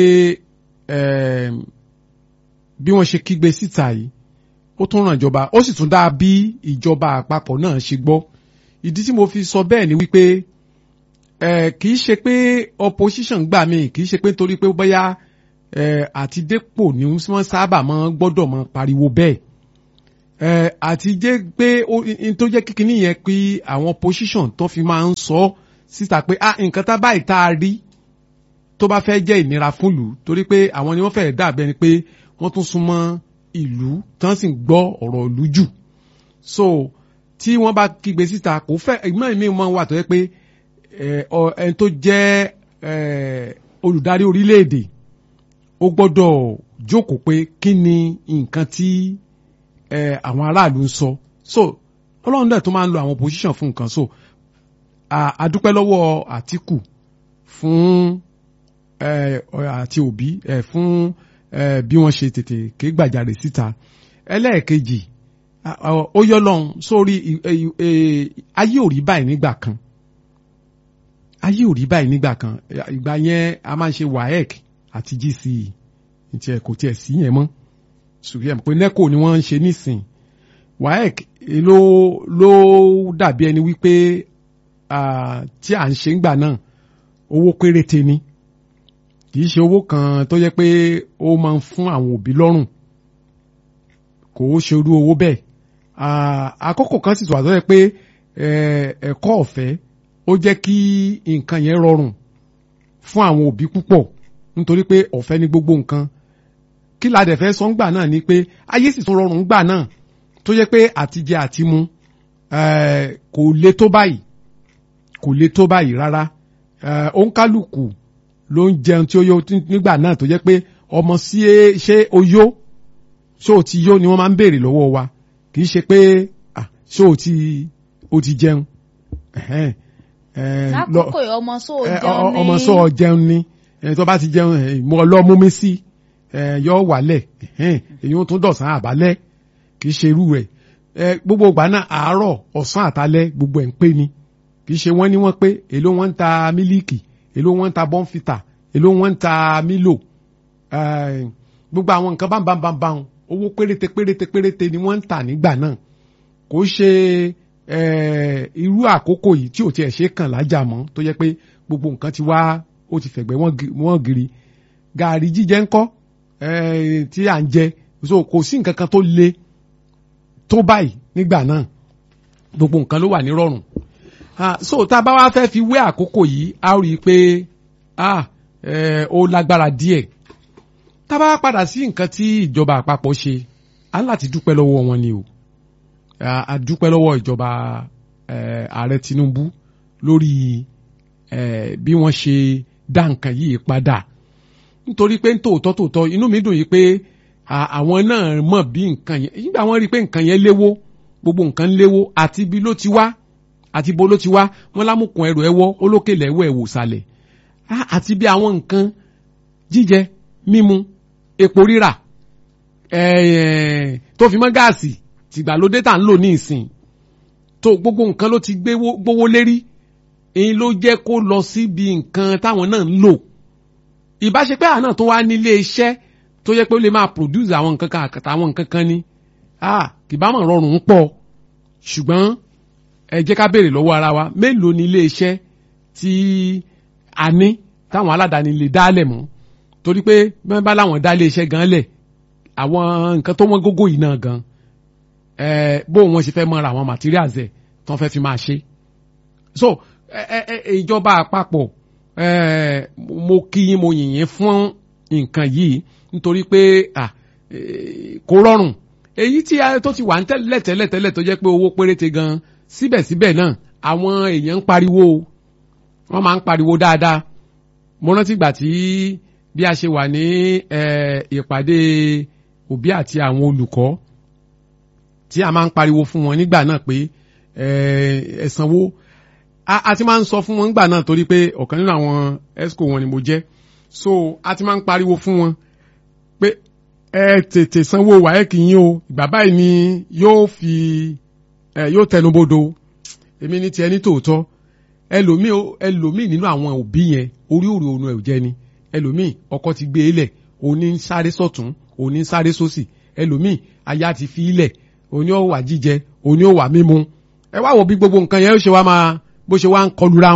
B: bí wọ́n ṣe kígbe síta yìí ó tún ràn ìjọba ó sì tún dáa bí ìjọba àpapọ̀ náà ṣe gbọ́ ìdí tí mo fi sọ bẹ́ẹ̀ ni wípé kì í ṣe pé opposition gbà mí kì í ṣe pé nítorí pé bóyá àti dépò ni wọ́n sábà máa gbọ́dọ̀ máa pariwo bẹ́ẹ̀ àti jẹ́ pé tó jẹ́ kíkiní yẹn pé àwọn opposition tó fi máa ń sọ síta pé ah nǹkan tá báyìí tá a rí tó bá fẹ́ jẹ́ ìnira fún ìlú torí pé àwọn ni wọ́n fẹ́ dàbí ẹni pé wọ́n tún súnmọ́ ìlú tán sì ń gbọ́ ọ̀rọ̀ ìlú jù so tí wọ́n bá kígbe síta kò fẹ́ ìgbọ́n mi máa ń wà tó yẹ pé ẹni tó jẹ́ olùdarí orílẹ̀-èdè ó gbọ́dọ̀ jókòó pé kí ni nǹkan tí àwọn aráàlú ń sọ so ọlọ́run dẹ̀ tó máa ń lo àwọn opposition fún nǹkan so àdúpẹ́ lọ́wọ́ Àtíkù fún àti Òbí fún bí wọ́n ṣe tètè ké gbàjarè síta ẹlẹ́ẹ̀kejì ó yọ lọ́hùn sórí ayé ò rí báyìí nígbà kan ayé ò rí báyìí nígbà kan ìgbà yẹn a máa ń ṣe WAEC àti GCE tiẹ̀ kò tiẹ̀ sí yẹn mọ́ ṣùgbọ́n pé NECO ni wọ́n ń ṣe nísìn WAEC ló ló dàbí ẹni wípé tí à ń ṣe ń gbà náà owó péréte ni kì í ṣe owó kan tó yẹ pé ó máa ń fún àwọn òbí lọ́rùn kò ó ṣe irú owó bẹ́ẹ̀ àkókò kan sì tó àtọ́ yẹ pé ẹ̀kọ́ ọ̀fẹ́ ó jẹ́ kí nǹkan yẹn rọrùn fún àwọn òbí púpọ̀ nítorí pé ọ̀fẹ́ ní gbogbo nǹkan kí la dẹ̀ fẹ́ sọ ńgbà náà ni pé ayé sì tún rọrùn ńgbà náà tó yẹ pé àtijẹ àtimu kò le tó báyìí kò le tó báyìí rárá òǹkálùkù ló ń jẹun tí ó yó nígbà náà tó jẹ́ pé ọmọ sí ṣé o yó ṣé o ti yó ni wọ́n máa ń béèrè lọ́wọ́ wa kì í ṣe pé ṣé o ti o ti jẹun.
A: lákòókò ọmọ sọ jẹun ní
B: ọmọ sọ jẹun ní tó bá ti jẹun mo lọ mú mi sí yọ wálẹ̀ èyí ó tún dọ̀sán àbálẹ̀ kì í ṣe irú rẹ̀ gbogbo ìgbà náà àárọ̀ ọ̀sán àtàlẹ́ gbogbo ẹ̀ ń pè ní kì í ṣe wọ́n ní wọ́n pé èló wọ́n ń ta mílíìkì èló wọ́n ń ta bọ́ǹfìtà èló wọ́n ń ta mílò gbogbo àwọn nǹkan bámbámbámbám owó péréte péréte péréte ni wọ́n ń tà nígbà náà kò ṣe irú àkókò yìí tí ò tiẹ̀ ṣe kàn lájà mọ́ tó yẹ pé gbogbo nǹkan ti wá ó ti fẹ̀gbẹ́ wọ́n giri gààrí jíjẹ ńkọ́ tí à ń jẹ so kò sí nǹkan kan tó le tó báyìí nígbà náà gbogbo nǹkan ló wà ní rọrùn so tá a bá wá fẹ́ fi wé àkókò yìí a rí i pé ó lágbára díẹ̀ tá a bá padà sí nǹkan tí ìjọba àpapọ̀ ṣe á láti dúpẹ́ lọ́wọ́ wọn ni o a dúpẹ́ lọ́wọ́ ìjọba ààrẹ Tinubu lórí bí wọ́n ṣe dá nǹkan yìí padà nítorí pé tòótọ́ tòótọ́ inú mi dùn yìí pé àwọn náà mọ̀ bí nǹkan yẹn nígbà wọ́n rí i pé nǹkan yẹn léwó gbogbo nǹkan léwó àti ibi ló ti wá àti ibo ló ti wá wọ́n lámùkùn ẹrù ẹwọ́ olókèlè ẹwọ́ ẹ̀wò sàlẹ̀ àti bí àwọn nǹkan jíjẹ mímu epo rírà tó fi mọ́ gáàsì tìgbàlódé tà ń lò ní ìsìn tó gbogbo nǹkan ló ti gbówó lérí èyí ló jẹ́ kó lọ síbi nǹkan táwọn náà ń lò ìbáṣepẹ́ àná tó wá nílé iṣẹ́ tó yẹ pé ó lè máa produce àwọn nǹkan kan àtàwọn nǹkan kan ni kìbámọ̀ rọrùn ń pọ̀ ṣùgbọ́n ẹ jẹ́ ká béèrè lọ́wọ́ ara wa mélòó ni ilé iṣẹ́ tí a ní táwọn aládàáni lè dálẹ̀ mọ́ torí pé bẹ́ẹ̀ bá láwọn dá ilé iṣẹ́ gan lẹ̀ àwọn nǹkan tó wọ́n gógó yìí náà gan bó wọn ṣe fẹ́ mọ́ra àwọn materials ẹ̀ tó fẹ́ fi máa ṣe so ìjọba àpapọ̀ mo kí yín mo yìn yín fún nǹkan yìí nítorí pé kò rọrùn èyí tí tó ti wà ń tẹ́lẹ̀ tẹ́lẹ̀ tẹ́lẹ̀ tó jẹ́ pé owó péréte gan síbẹ̀síbẹ̀ náà àwọn èèyàn ń pariwo wọ́n máa ń pariwo dáadáa mo rántí ìgbà tí bí a ṣe wà ní ìpàdé òbí àti àwọn olùkọ́ tí a máa ń pariwo fún wọn nígbà náà pé ẹ̀sánwó a ti máa ń sọ fún wọn nígbà náà torí pé ọ̀kan nínú àwọn esco wọn ni mo jẹ́ so a ti máa ń pariwo fún wọn pé ẹ tètè sanwó wáyẹ́kì yín o ìgbà báyìí ni yóò fi ẹ yóò tẹnubodò èmi ní tiẹ̀ ní tòótọ́ ẹlòmíì ẹlòmíì nínú àwọn òbí yẹn orí òrò òun ẹ̀ ò jẹ́ ni ẹlòmíì ọkọ ti gbé e lẹ̀ òní ń sáré sọ̀tún òní ń sáré sósì ẹlòmíì aya ti fi ilẹ̀ òní ó wà jíjẹ òní ó wà mímu ẹ wá wo bí gbogbo nǹkan yẹn ó ṣe wá máa bó ṣe wá ń kọlura wọn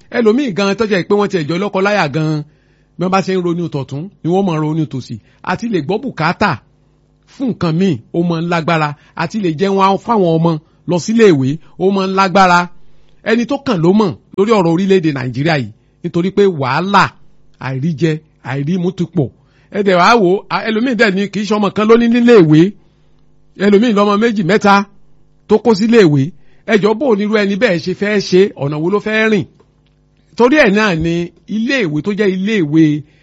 B: ẹlòmíì gan tó jẹ́ pé wọ́n ti ẹ̀jọ́ lọ́kọ láyà gan bí wọ́n bá ṣe ń ronú tọ̀tún ni wọ́n máa ronú tòsì àti lè gbọ́ bùkátà fún nǹkan míì ó máa ń lágbára àti lè jẹun fáwọn ọmọ lọ sílé ìwé ó máa ń lágbára ẹni tó kàn ló mọ̀ lórí ọ̀rọ̀ orílẹ̀-èdè nàìjíríà yìí nítorí pé wàhálà àìríjẹ àìrímu ti pọ̀ ẹ̀dẹ̀ wàá wò ẹlòmíì dẹ̀ ni kì í ṣe ọmọ kan lóní nílé ìwé ẹlòmíì lọ́mọ méjì mẹ́ta tó kó sílé ìwé ẹjọ́ bò nírú ẹni bẹ́ẹ̀ ṣe fẹ́ ṣe ọ̀nà wo ló fẹ́ rìn torí ẹ̀ náà ni ilé ìwé tó jẹ́ ilé ìwé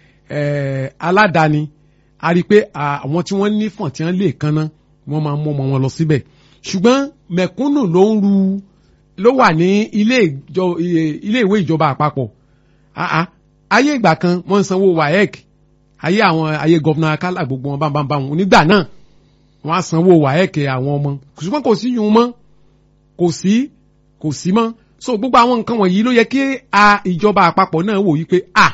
B: aládàáni a rí i pé àwọn tí wọ́n ní fọ̀n tí wọ́n lè kanná wọ́n máa mú ọmọ wọn lọ síbẹ̀ ṣùgbọ́n mẹ̀kúnnù ló ń ru ló wà ní ilé ìwé ìjọba àpapọ̀ ayé ìgbà kan wọ́n ń sanwó waec ayé àwọn ayé gọ́vnà akálà gbogbo wọn bámbámbá wọn nígbà náà wọ́n á sanwó waec àwọn ọmọ ṣùgbọ́n kò sí yun mọ́ kò sí kò sí mọ́ so gbogbo àwọn nǹkan wọ̀nyí ló yẹ kí a ìjọba àpapọ̀ náà wò wípé a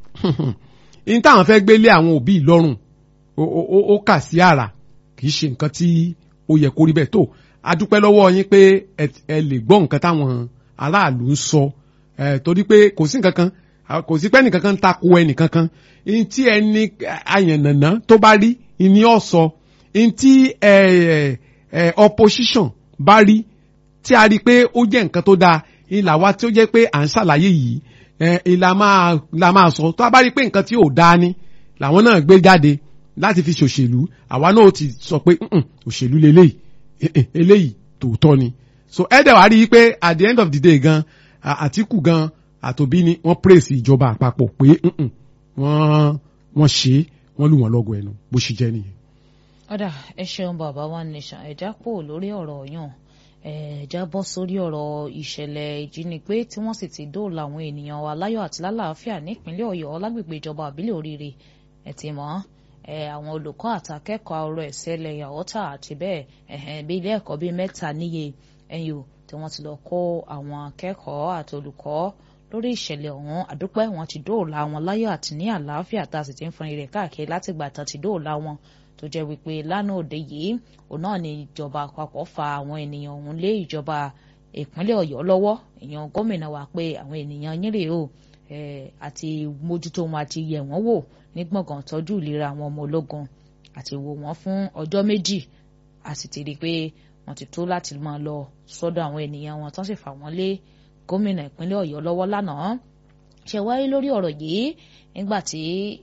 B: ní táwọn fẹ́ gbélé àwọn òbí lọ́rùn ó kà sí àrà kì í ṣe nǹkan tí ó yẹ kó rí bẹ́ẹ̀ tó a dúpẹ́ lọ́wọ́ yín pé ẹ lè gbọ́ nǹkan táwọn aráàlú ń sọ torí pé kò sí nǹkan kan kò sí pé ẹnìkan kan ń takò ẹnìkan kan ní tí ẹni àyànnàná tó bá rí ní ọ̀sọ̀ ní tí opposition bá rí tí a rí i pé ó jẹ́ nǹkan tó dáa ìlà wa tí ó jẹ́ pé à ń ṣàlàyé yìí ìlà máa la máa sọ tó a bá rí i pé nǹkan tí ò dáa ni làwọn náà gbé jáde láti fi ṣòṣèlú àwa náà ti sọ pé òṣèlú leléyìí eléyìí tòótọ́ ni so ẹ dẹ̀ wá rí i pé at the end of the day gan Àtíkù gan àtòbí ni wọ́n praise ìjọba àpapọ̀ pé wọ́n wọ́n ṣe wọ́n lù wọ́n lọ́gọ̀ ẹnu bó ṣe jẹ́ nìyẹn.
A: ọ̀dà ẹ ṣeun bàbá wa nation ẹ̀já pò lórí ọ̀rọ̀ yàn ẹ̀já bọ́ sórí ọ̀rọ̀ ìṣẹ̀lẹ̀ ìjínigbé tí wọ́n sì ti dóòlà àwọn ènìyàn wa láyọ̀ àti lálàáfíà nípínlẹ̀ ọ̀yọ́ lágbègbè ìjọba àbílẹ̀ oríire ẹ̀ ti mọ́ àwọn olùkọ́ àtàkẹ́kọ̀ọ́ ọ̀rọ̀ ẹ̀sẹ̀lẹ̀ yàwọ́tà àti bẹ́ẹ̀ bí ilé ẹ̀kọ́ bíi mẹ́ta níye ẹ̀yìn tí wọ́n ti lọ kó àwọn akẹ́kọ̀ọ́ àti olùkọ́ lórí ìṣẹ̀lẹ̀ ọ̀hún àdúpẹ́ wọn ti dóòlà wọn láyọ̀ àti ní àlàáfíà tá a sì ti ń fọn irẹ̀ káàkiri látìgbà tán ti dóòlà wọn tó jẹ́ wípé lánàá òde yìí òun náà ni ìjọba àpapọ̀ fa àwọn ènìyàn ọ̀hún lé ìjọba ìpínlẹ̀ ọ̀yọ́ lọ́wọ́ èèyàn gómìnà wa pé àwọn ènìyàn yín rèé o àti mójútó wọn àti yẹ̀ wọ́n wò ní gbọ̀ngàn tọ́jú ìlera àwọn ọmọ ológun àti wò wọ́n fún ọjọ́ méjì a sì ti rí i pé wọ́n ti tó láti máa lọ sọ́dọ̀ àwọn ènìyàn wọn tán sì fà wọ́n lé gómìnà ìpínlẹ̀ ọ̀yọ́ lọ́wọ́ lánàá ṣe wáyé lórí ọ̀rọ̀ yìí nígbà tí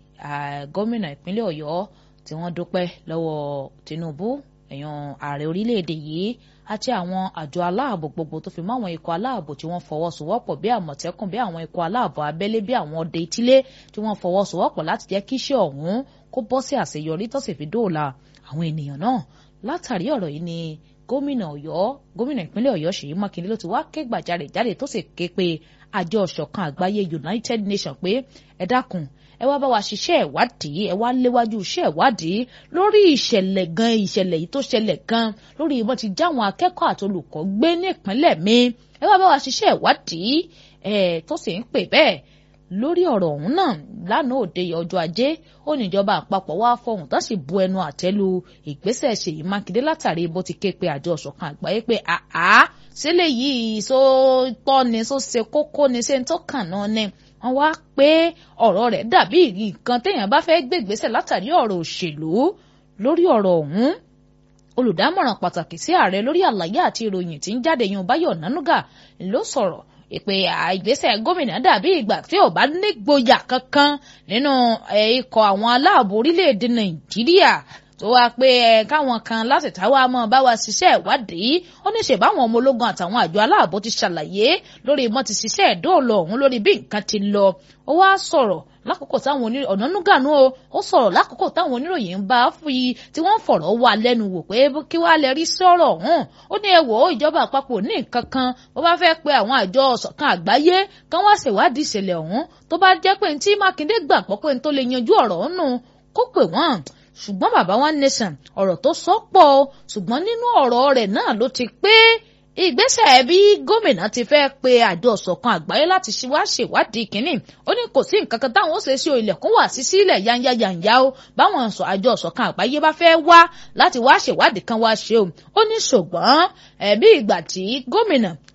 A: gómìnà ìpínlẹ̀ ọ̀yọ́ tí wọ́n dúpẹ́ lọ́wọ́ tinubu èèyàn ààrẹ orílẹ̀-èdè yìí àti àwọn àjọ aláàbò gbogbo tó fi mọ́ àwọn ikọ̀ aláàbò tí wọ́n fọwọ́sowọ́pọ̀ bí àmọ̀tẹ́kùn bí àwọn ikọ̀ aláàbò abẹ́lé bí àwọn ọdẹ ìtílé tí wọ́n fọwọ́sowọ́pọ̀ láti jẹ́ kí iṣẹ́ ọ̀hún kó bọ́ sí àṣeyọrí tó sì fi dóòlà àwọn ènìyàn náà látàrí ọ̀rọ̀ yìí ni gómìnà ọ̀yọ́ gómìnà ìpínlẹ̀ ọ̀yọ́ ṣèyí mákindé ló ti wá ké gbàjarè jáde tó sì ké pe àjọ ọ̀ṣọ̀kan àgbáyé united nations pé ẹ dákun ẹ wá bá wa ṣiṣẹ́ ìwádìí ẹ wá léwájú iṣẹ́ ìwádìí lórí ìṣẹ̀lẹ̀ gan ìṣẹ̀lẹ̀ yìí tó ṣẹlẹ̀ gan lórí ìbọn ti já àwọn akẹ́kọ̀ọ́ àti olùkọ́ gbé ní ìpínlẹ̀ mi ẹ wá bá wa ṣiṣẹ́ ìwádìí ẹ tó sì ń pè bẹ́ẹ̀ lórí ọ̀rọ̀ ọ̀hún náà lánàá òde ọjọ́ ajé ó ní ìjọba àpapọ̀ wá fọhùn tó sì bu ẹnu àtẹ́lu ìgbésẹ̀ Ṣèyí Mákindé látàrí bó ti ké pe àjọ ọ̀ṣọ̀kan àgbáyé pé àá sílẹ̀ yìí só tọ́ ni só ṣe kókó ni ṣé ń tó kàn náà ni wọ́n wá pé ọ̀rọ̀ rẹ̀ dàbí nǹkan téèyàn bá fẹ́ gbé ìgbésẹ̀ látàrí ọ̀rọ̀ òṣèlú lórí ọ̀rọ̀ ọ̀hún olùdámọ̀ràn pàtàkì sí ààrẹ lórí àlàyé àti ìròyìn tí ń jáde yan Báyọ̀ Nánúgà ló sọ̀rọ̀ ìpè ìgbésẹ̀ gómìnà dàbí ìgbà tí ò bá nígboyà kankan nínú ikọ̀ àwọn aláàbò orílẹ̀-èdè Nàìjíríà tó wá pé ẹ káwọn kan láti táwa mọ bá wa ṣiṣẹ́ ìwádìí ó ní ṣe báwọn ọmọ ológun àtàwọn àjọ aláàbò ti ṣàlàyé lórí ìmọ̀ ti ṣiṣẹ́ ìdóòlò ọ̀hún lórí bí nǹkan ti lọ ó wá sọ̀rọ̀ lákòókò táwọn oníròyìn ọ̀nà núgànú o ó sọ̀rọ̀ lákòókò táwọn oníròyìn ń bá fi tí wọ́n ń fọ̀rọ̀ wá lẹ́nu wò pé kí wàá lè rí sọ̀rọ̀ ọ̀hún ó ní ẹ wò ó ìjọba àpapọ̀ ní nǹkan kan bó bá fẹ́ pe àwọn àjọ ọ̀ṣọ̀kan àgbáyé kán wá ṣèwádìí ìṣẹ̀lẹ̀ ọ̀hún tó bá jẹ́ pé tí Mákindé gbàgbọ́ pé n tó lè yanjú ọ̀rọ̀ ọ̀hún nù kó pè wọ́n ṣùgbọ́n bàbá wa nation ọ̀rọ̀ tó sọ pọ̀ ṣùgbọ́n nínú ọ̀rọ̀ rẹ̀ náà ló ti pé ìgbésẹ̀ bí gómìnà ti fẹ́ pe àjọ ọ̀ṣọ̀kan àgbáyé láti wá ṣèwádìí kínní ó ní kò sí nǹkan kan táwọn ó ṣe sí ilẹ̀kùn wà sí sílẹ̀ yanya yanya o báwọn àjọ ọ̀ṣọ̀kan àgbáyé bá fẹ́ wá láti wá ṣèwádìí kan wá ṣe o ó ní ṣùgbọ́n ẹ̀bí ìgbà tí gómìnà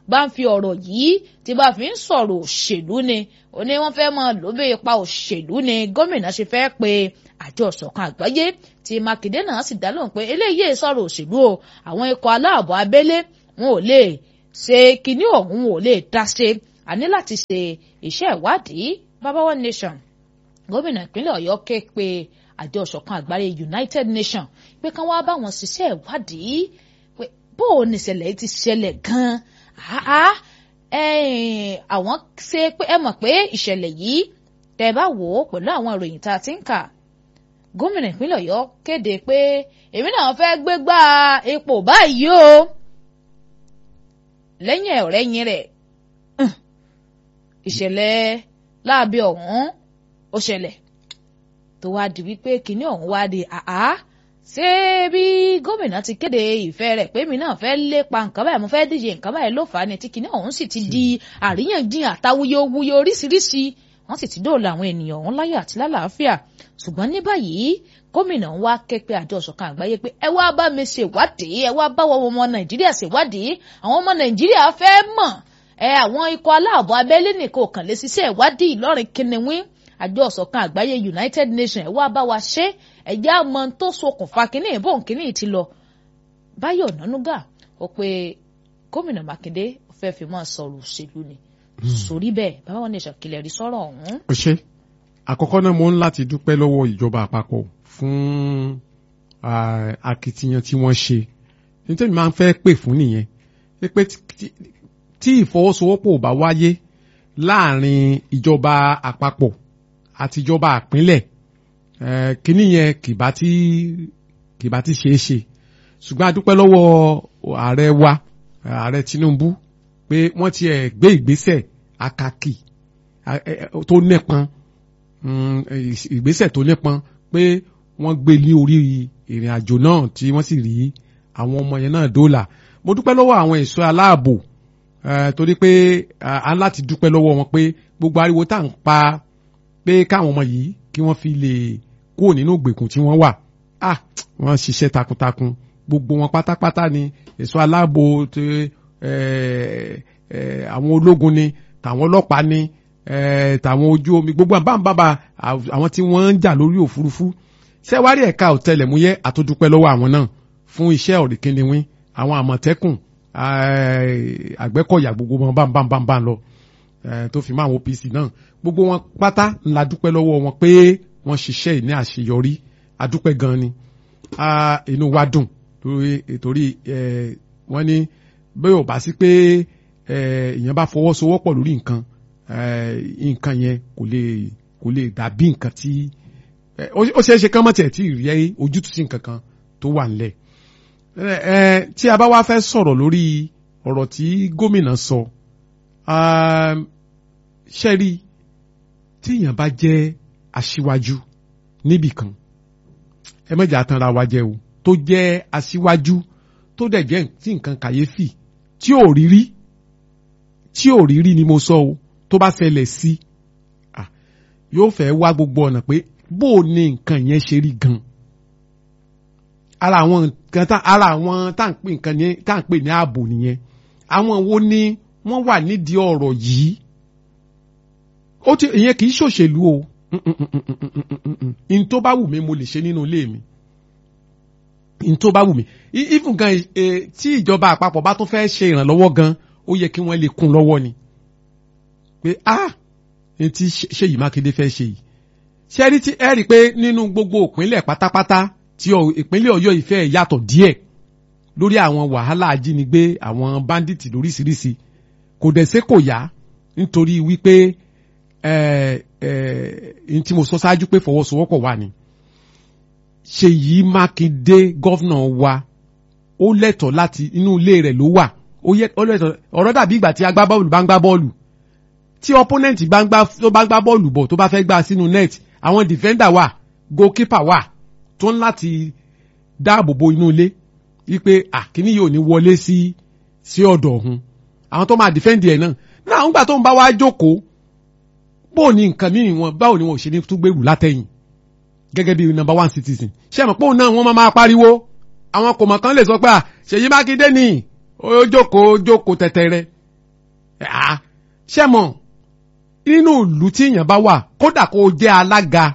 A: bá ń fi ọ̀rọ̀ yìí tí bá fi ń sọ̀rọ̀ òṣèlú ni ó ní wọ́n fẹ́ máa lò bí ipa òṣèlú ni gómìnà ṣe fẹ́ pe àjọ ìṣọ̀kan àgbáyé tí mákindé náà sì dá lóhùn pé eléyìí sọ̀rọ̀ òṣèlú o àwọn ikọ̀ aláàbò abẹ́lé wọn ò lè ṣe kinní ọ̀hún wọn ò lè dá ṣe a ní láti ṣe iṣẹ́ ìwádìí baba one nation gómìnà ìpínlẹ̀ ọ̀yọ́ ké pe àjọ ìṣọ̀kan àgbáyé united nations pé kán wá bá wọn ṣiṣẹ́ ìwádìí pé bó o ní ìṣẹ̀lẹ̀ yìí ti ṣẹlẹ̀ gan-an àwọn ṣe pé ẹ mọ̀ pé ìṣẹ̀lẹ̀ yìí tẹ́ bá wò ó pẹ̀lú àwọn ìròyìn tá a ti ń kà gómìnà ìpínlẹ̀ ọ̀yọ́ kéde pé èmi náà fẹ́ gbégbá ipò báyìí o lẹ́yìn ọ̀rẹ́yìn rẹ̀ ìṣẹ̀lẹ̀ láabi ọ̀hún ó ṣẹlẹ̀ tó wá di wípé kinní ọ̀hún wá di àá ṣé bí gómìnà ti kéde ìfẹ́ rẹ̀ pé mi náà fẹ́ lépa nǹkan báyìí mo fẹ́ díje nǹkan báyìí ló fà á ni tí kinní ọ̀hún sì ti di àríyànjiyàn àtawuyewuye oríṣiríṣi wọ́n sì ti dóòlà àwọn ènìyàn ọ̀hún láyọ̀ àti lálàáfíà ṣùgbọ́n ní báyìí gómìnà ń wá ké pé àjọ ìṣọ̀kan àgbáyé pé ẹ wá bá mi ṣèwádìí ẹ wá bá wọn ọmọ nàìjíríà ṣèwádìí àwọn ọmọ nàìjíríà fẹ́ mọ̀ ẹ àwọn ikọ̀ aláàbò abẹ́lé nìkan ò kàn lè ṣiṣẹ́ ìwádìí ìlọrin kìnìún àjọ ìṣọ̀kan àgbáyé united nations ẹ wá bá wa ṣe ẹ̀jẹ̀ àmọ́ tó ṣokùnfà kínní ìbọn kínní ti lọ báyọ̀ nánúgà ó pé gómìnà mákindé fẹ́ fi máa sọ̀rọ̀ òṣèlú ni sórí bẹ́ẹ̀ bàbá wọn ní ìṣàkìlẹ̀ rí sọ̀rọ̀ ọ̀hún.
B: ó ṣe àkọ́kọ́ náà mo ń láti dúpẹ́ lọ́wọ́ ìjọba àpapọ̀ fún akitiyan tí wọ́n ṣe nítorí máa ń fẹ́ pè fún nìyẹn pé tí ìfọwọ́sowọ́pọ̀ ò bá wáyé láàrin ìjọba àpapọ̀ àti ìjọba àpínlẹ̀ kíní yẹn kìbá tí kìbá tí ṣeé ṣe ṣùgbọ́n a dúpẹ́ lọ́wọ́ ààrẹ wa ààrẹ Tinubu pé wọ́n ti ẹ̀ gbé ìgbésẹ̀ akaki tó nípọn ìgbésẹ̀ tó nípọn pé wọ́n gbé ní orí ìrìn àjò náà tí wọ́n sì rí àwọn ọmọ yẹn náà dóòlà mo dúpẹ́ lọ́wọ́ àwọn ẹ̀ṣọ́ aláàbò torí pé a ń láti dúpẹ́ lọ́wọ́ wọn pé gbogbo ariwo tá à ń pa pé káwọn ọmọ yìí kí wọ́n fi lè kúrò nínú ìgbèkùn tí wọ́n wà ah wọ́n ṣiṣẹ́ takuntakun gbogbo wọn pátápátá ni ẹ̀ṣọ́ aláàbò àwọn ológun ni tàwọn ọlọ́pàá ni tàwọn ojú omi gbogbo àbámbábà àwọn tí wọ́n ń jà lórí òfurufú ṣẹ́wárí ẹ̀ka ọ̀tẹlẹ̀múyẹ́ àtúndúpẹ́ lọ́wọ́ àwọn náà fún iṣẹ́ ọ̀rìnkìnìwín àwọn àmọ̀tẹ́kùn àgbẹ̀kọ̀yà gbogbo wọn bámbámbámbá lọ tó fi máa wọn OPC náà gbogbo wọn pátá ńlá dúpẹ́ lọ́wọ́ wọn pé wọ́n ṣiṣẹ́ ní àṣeyọrí adúpẹ́ gan ni inú wa dùn torí wọ́n ní bẹ́ẹ̀ ò bá sí pé èèyàn bá fọwọ́sowọ́pọ̀ lórí nǹkan nǹkan yẹn kò lè kò lè dàbí nǹkan tí ó ṣeé ṣe kán mọ̀ tiẹ̀ tí ì rí ojútùú sí nǹkan kan tó wà nílẹ̀ tí a bá wá fẹ́ sọ̀rọ̀ lórí ọ̀rọ̀ tí gómìnà sọ ṣẹ́rí tí èèyàn bá jẹ́ aṣíwájú níbì kan ẹ mẹ́jà tanra wa jẹ́ o tó jẹ́ aṣíwájú tó dẹ̀ jẹ́ tí nǹkan kàyéfì tí ò rí rí tí ò rí rí ni mo sọ o tó bá ṣẹlẹ̀ sí yóò fẹ́ wá gbogbo ọ̀nà pé bó o ní nǹkan yẹn ṣe rí gan ara àwọn nǹkan tá ara àwọn tá à ń pè nǹkan yẹn tá à ń pè ní ààbò nìyẹn àwọn wo ni wọ́n wà nídìí ọ̀rọ̀ yìí ó ti ìyẹn kì í ṣòṣèlú o n tó bá wù mí mo lè ṣe nínú ilé mi n tó bá wù mí even gan tí ìjọba àpapọ̀ bá tún fẹ́ ṣe ìrànlọ́wọ́ gan ó yẹ kí wọ́n lè kún lọ́wọ́ ni pé ah ní tí Ṣèyí Mákindé fẹ́ ṣe yìí ṣe rí tí ẹ rí i pé nínú gbogbo ìpínlẹ̀ pátápátá tí ìpínlẹ̀ Ọ̀yọ́ ìfẹ́ yàtọ̀ díẹ̀ lórí àwọn wàhálà ajínigbé àwọn báńdíìtì lóríṣiríṣi kò dẹ̀ ṣe kò yá nítorí wípé ẹ ẹ n tí mo sọ ṣáájú pé fọwọ́sowọ́pọ̀ wà ní. Ṣèyí Mákindé gọ́fìnà wa ó lẹ́tọ̀ọ́ láti inú ilé rẹ̀ ló wà ó lẹ́tọ̀ọ́ ọ̀rọ̀ dàbí ìgbà tí agbábọ́ọ̀lù bá ń gbá bọ́ọ̀lù tí opponent bá ń gbá tó bá ń gbá bọ́ọ̀lù bọ̀ tó bá fẹ́ gbá sínú net àwọn defender wà goalkeeper wà tó ń láti dáàbò bo inú ilé wípé àkíní yóò ní wọlé sí sí ọ̀dọ̀ ọ̀hún àwọn tó máa defend ẹ̀ náà náà ń gbà tó ń bá wá jókòó bó ní nǹkan míì wọn báwo ni wọn ò ṣe ní tún gbèrú látẹ̀yìn gẹ́gẹ́ bí number one citizen ṣé àmọ́ pé òun náà wọ́n máa pariwo àwọn kò mọ̀ kan lè sọ pé Ṣèyí Mákindé ni ó jókòó jókòó tẹ̀tẹ̀rẹ̀ ṣé mọ̀ nínú ìlú tí èèyàn bá wà kódà kó o jẹ́ alága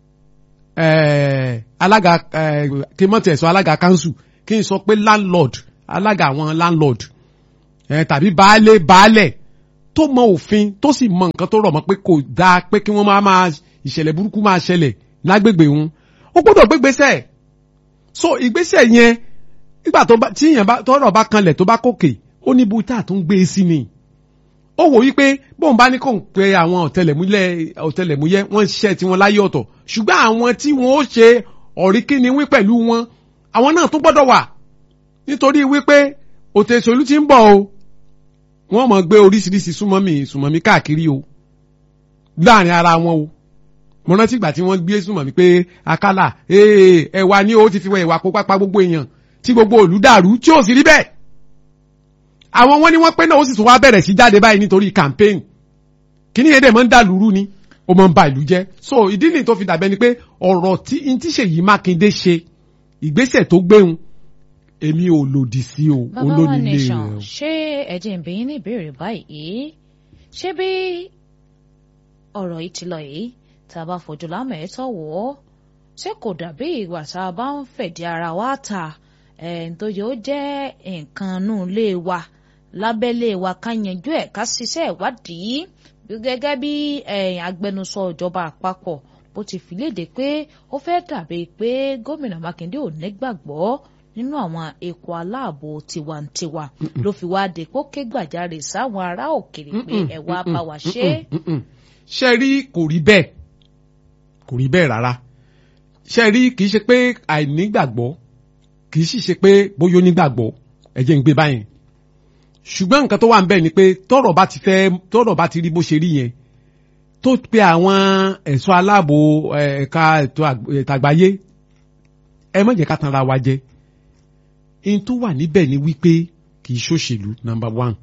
B: alága kí n mọ̀ tẹ̀ sọ alága kanṣu kí n sọ pé landlord alága àwọn landlord tàbí baálé baálẹ̀ tó mọ òfin tó sì mọ nǹkan tó rọ̀ mọ́ pé kò dáa pé kí wọ́n máa máa ìṣẹ̀lẹ̀ burúkú máa ṣẹlẹ̀ lágbègbè wọn ó gbọ́dọ̀ gbégbésẹ̀ so ìgbésẹ̀ yẹn nígbà tó bá tí èèyàn bá tọ́rọ̀ bá kanlẹ̀ tó bá kókè ó ní ibi tá a tún gbé e sí ni ó wò wípé bóun bá ní kò ń pe àwọn ọ̀tẹlẹ̀múyẹ́ ọ̀tẹlẹ̀múyẹ́ wọ́n ṣiṣẹ́ tí wọ́n láyé ọ̀tọ̀ ṣùgbọ́n àwọn tí wọ́n ó ṣe ọ̀ríkíni wí pẹ̀lú wọn àwọn náà tún gbọ́dọ̀ wà nítorí wípé òtẹ̀sọ̀lú ti ń bọ̀ o wọ́n mọ̀ gbé oríṣiríṣi súnmọ́mì súnmọ́mì káàkiri o láàrin ara wọn o mo rántí ìgbà tí wọ́n gbé súnmọ́mì pé akálà ẹ̀wà ni o ti fi wọ ẹ̀wà kó pápá gbogbo èèyàn tí gbogbo òlú dàrú tí ò sì rí bẹ́ẹ̀ àwọn wọn ni wọ́n pé náà ó sì tún wá bẹ̀rẹ̀ sí jáde báyìí nítorí campaign kíní yẹn dẹ̀ máa ń dà lúrú ni ó máa ń ba ìlú jẹ́ so ìdí nìyí tó fi dàbẹ́ ni pé ọ̀rọ̀ tí n tí Ṣèyí Mákindé ṣe ìgbésẹ̀ tó gbéhùn èmi ò lòdì sí o olónílé rẹ o.
A: ṣé ẹ̀jẹ̀ ń bẹ̀yìn ní ìbéèrè báyìí ṣé bí ọ̀rọ̀ yìí ti lọ yìí tá a bá fojú lámọ̀ ẹ̀ tọ̀ wọ́ ṣé kò dàbí ìgbà tá a bá ń fẹ̀dí ara wa ta nítorí ó jẹ́ nǹkan nù lé wa lábẹ́lé wa ká yanjú ẹ̀ ká ṣiṣẹ́ ìwádìí gẹ́gẹ́ bí agbẹnusọ ìjọba àpapọ̀ bó ti fi léde pé ó fẹ́ dàbí pé gómìnà Mákindé ò nígbàgbọ́ nínú àwọn èkó aláàbò tiwantiwa ló fi wá dé kó ké gbàjarè sáwọn ará òkèèrè pé ẹ wá bá wa ṣe.
B: ṣe rí kò rí bẹ́ẹ̀ kò rí bẹ́ẹ̀ rárá ṣe rí kì í ṣe pé àìnígbàgbọ́ kì í sì ṣe pé bóyá onígbàgbọ́ ẹ jẹ́ ń gbé báyìí ṣùgbọ́n nǹkan tó wà ń bẹ̀ ni pé tọ́rọ̀ bá ti fẹ́ tọ́rọ̀ bá ti rí bó ṣe rí yẹn tó pe àwọn ẹ̀ṣọ́ aláàbò ẹ̀ka ètò àgbáyé ẹ má jẹ́ ká tanra wa jẹ in tó wà níbẹ̀ ni wípé kì í ṣòṣèlú number one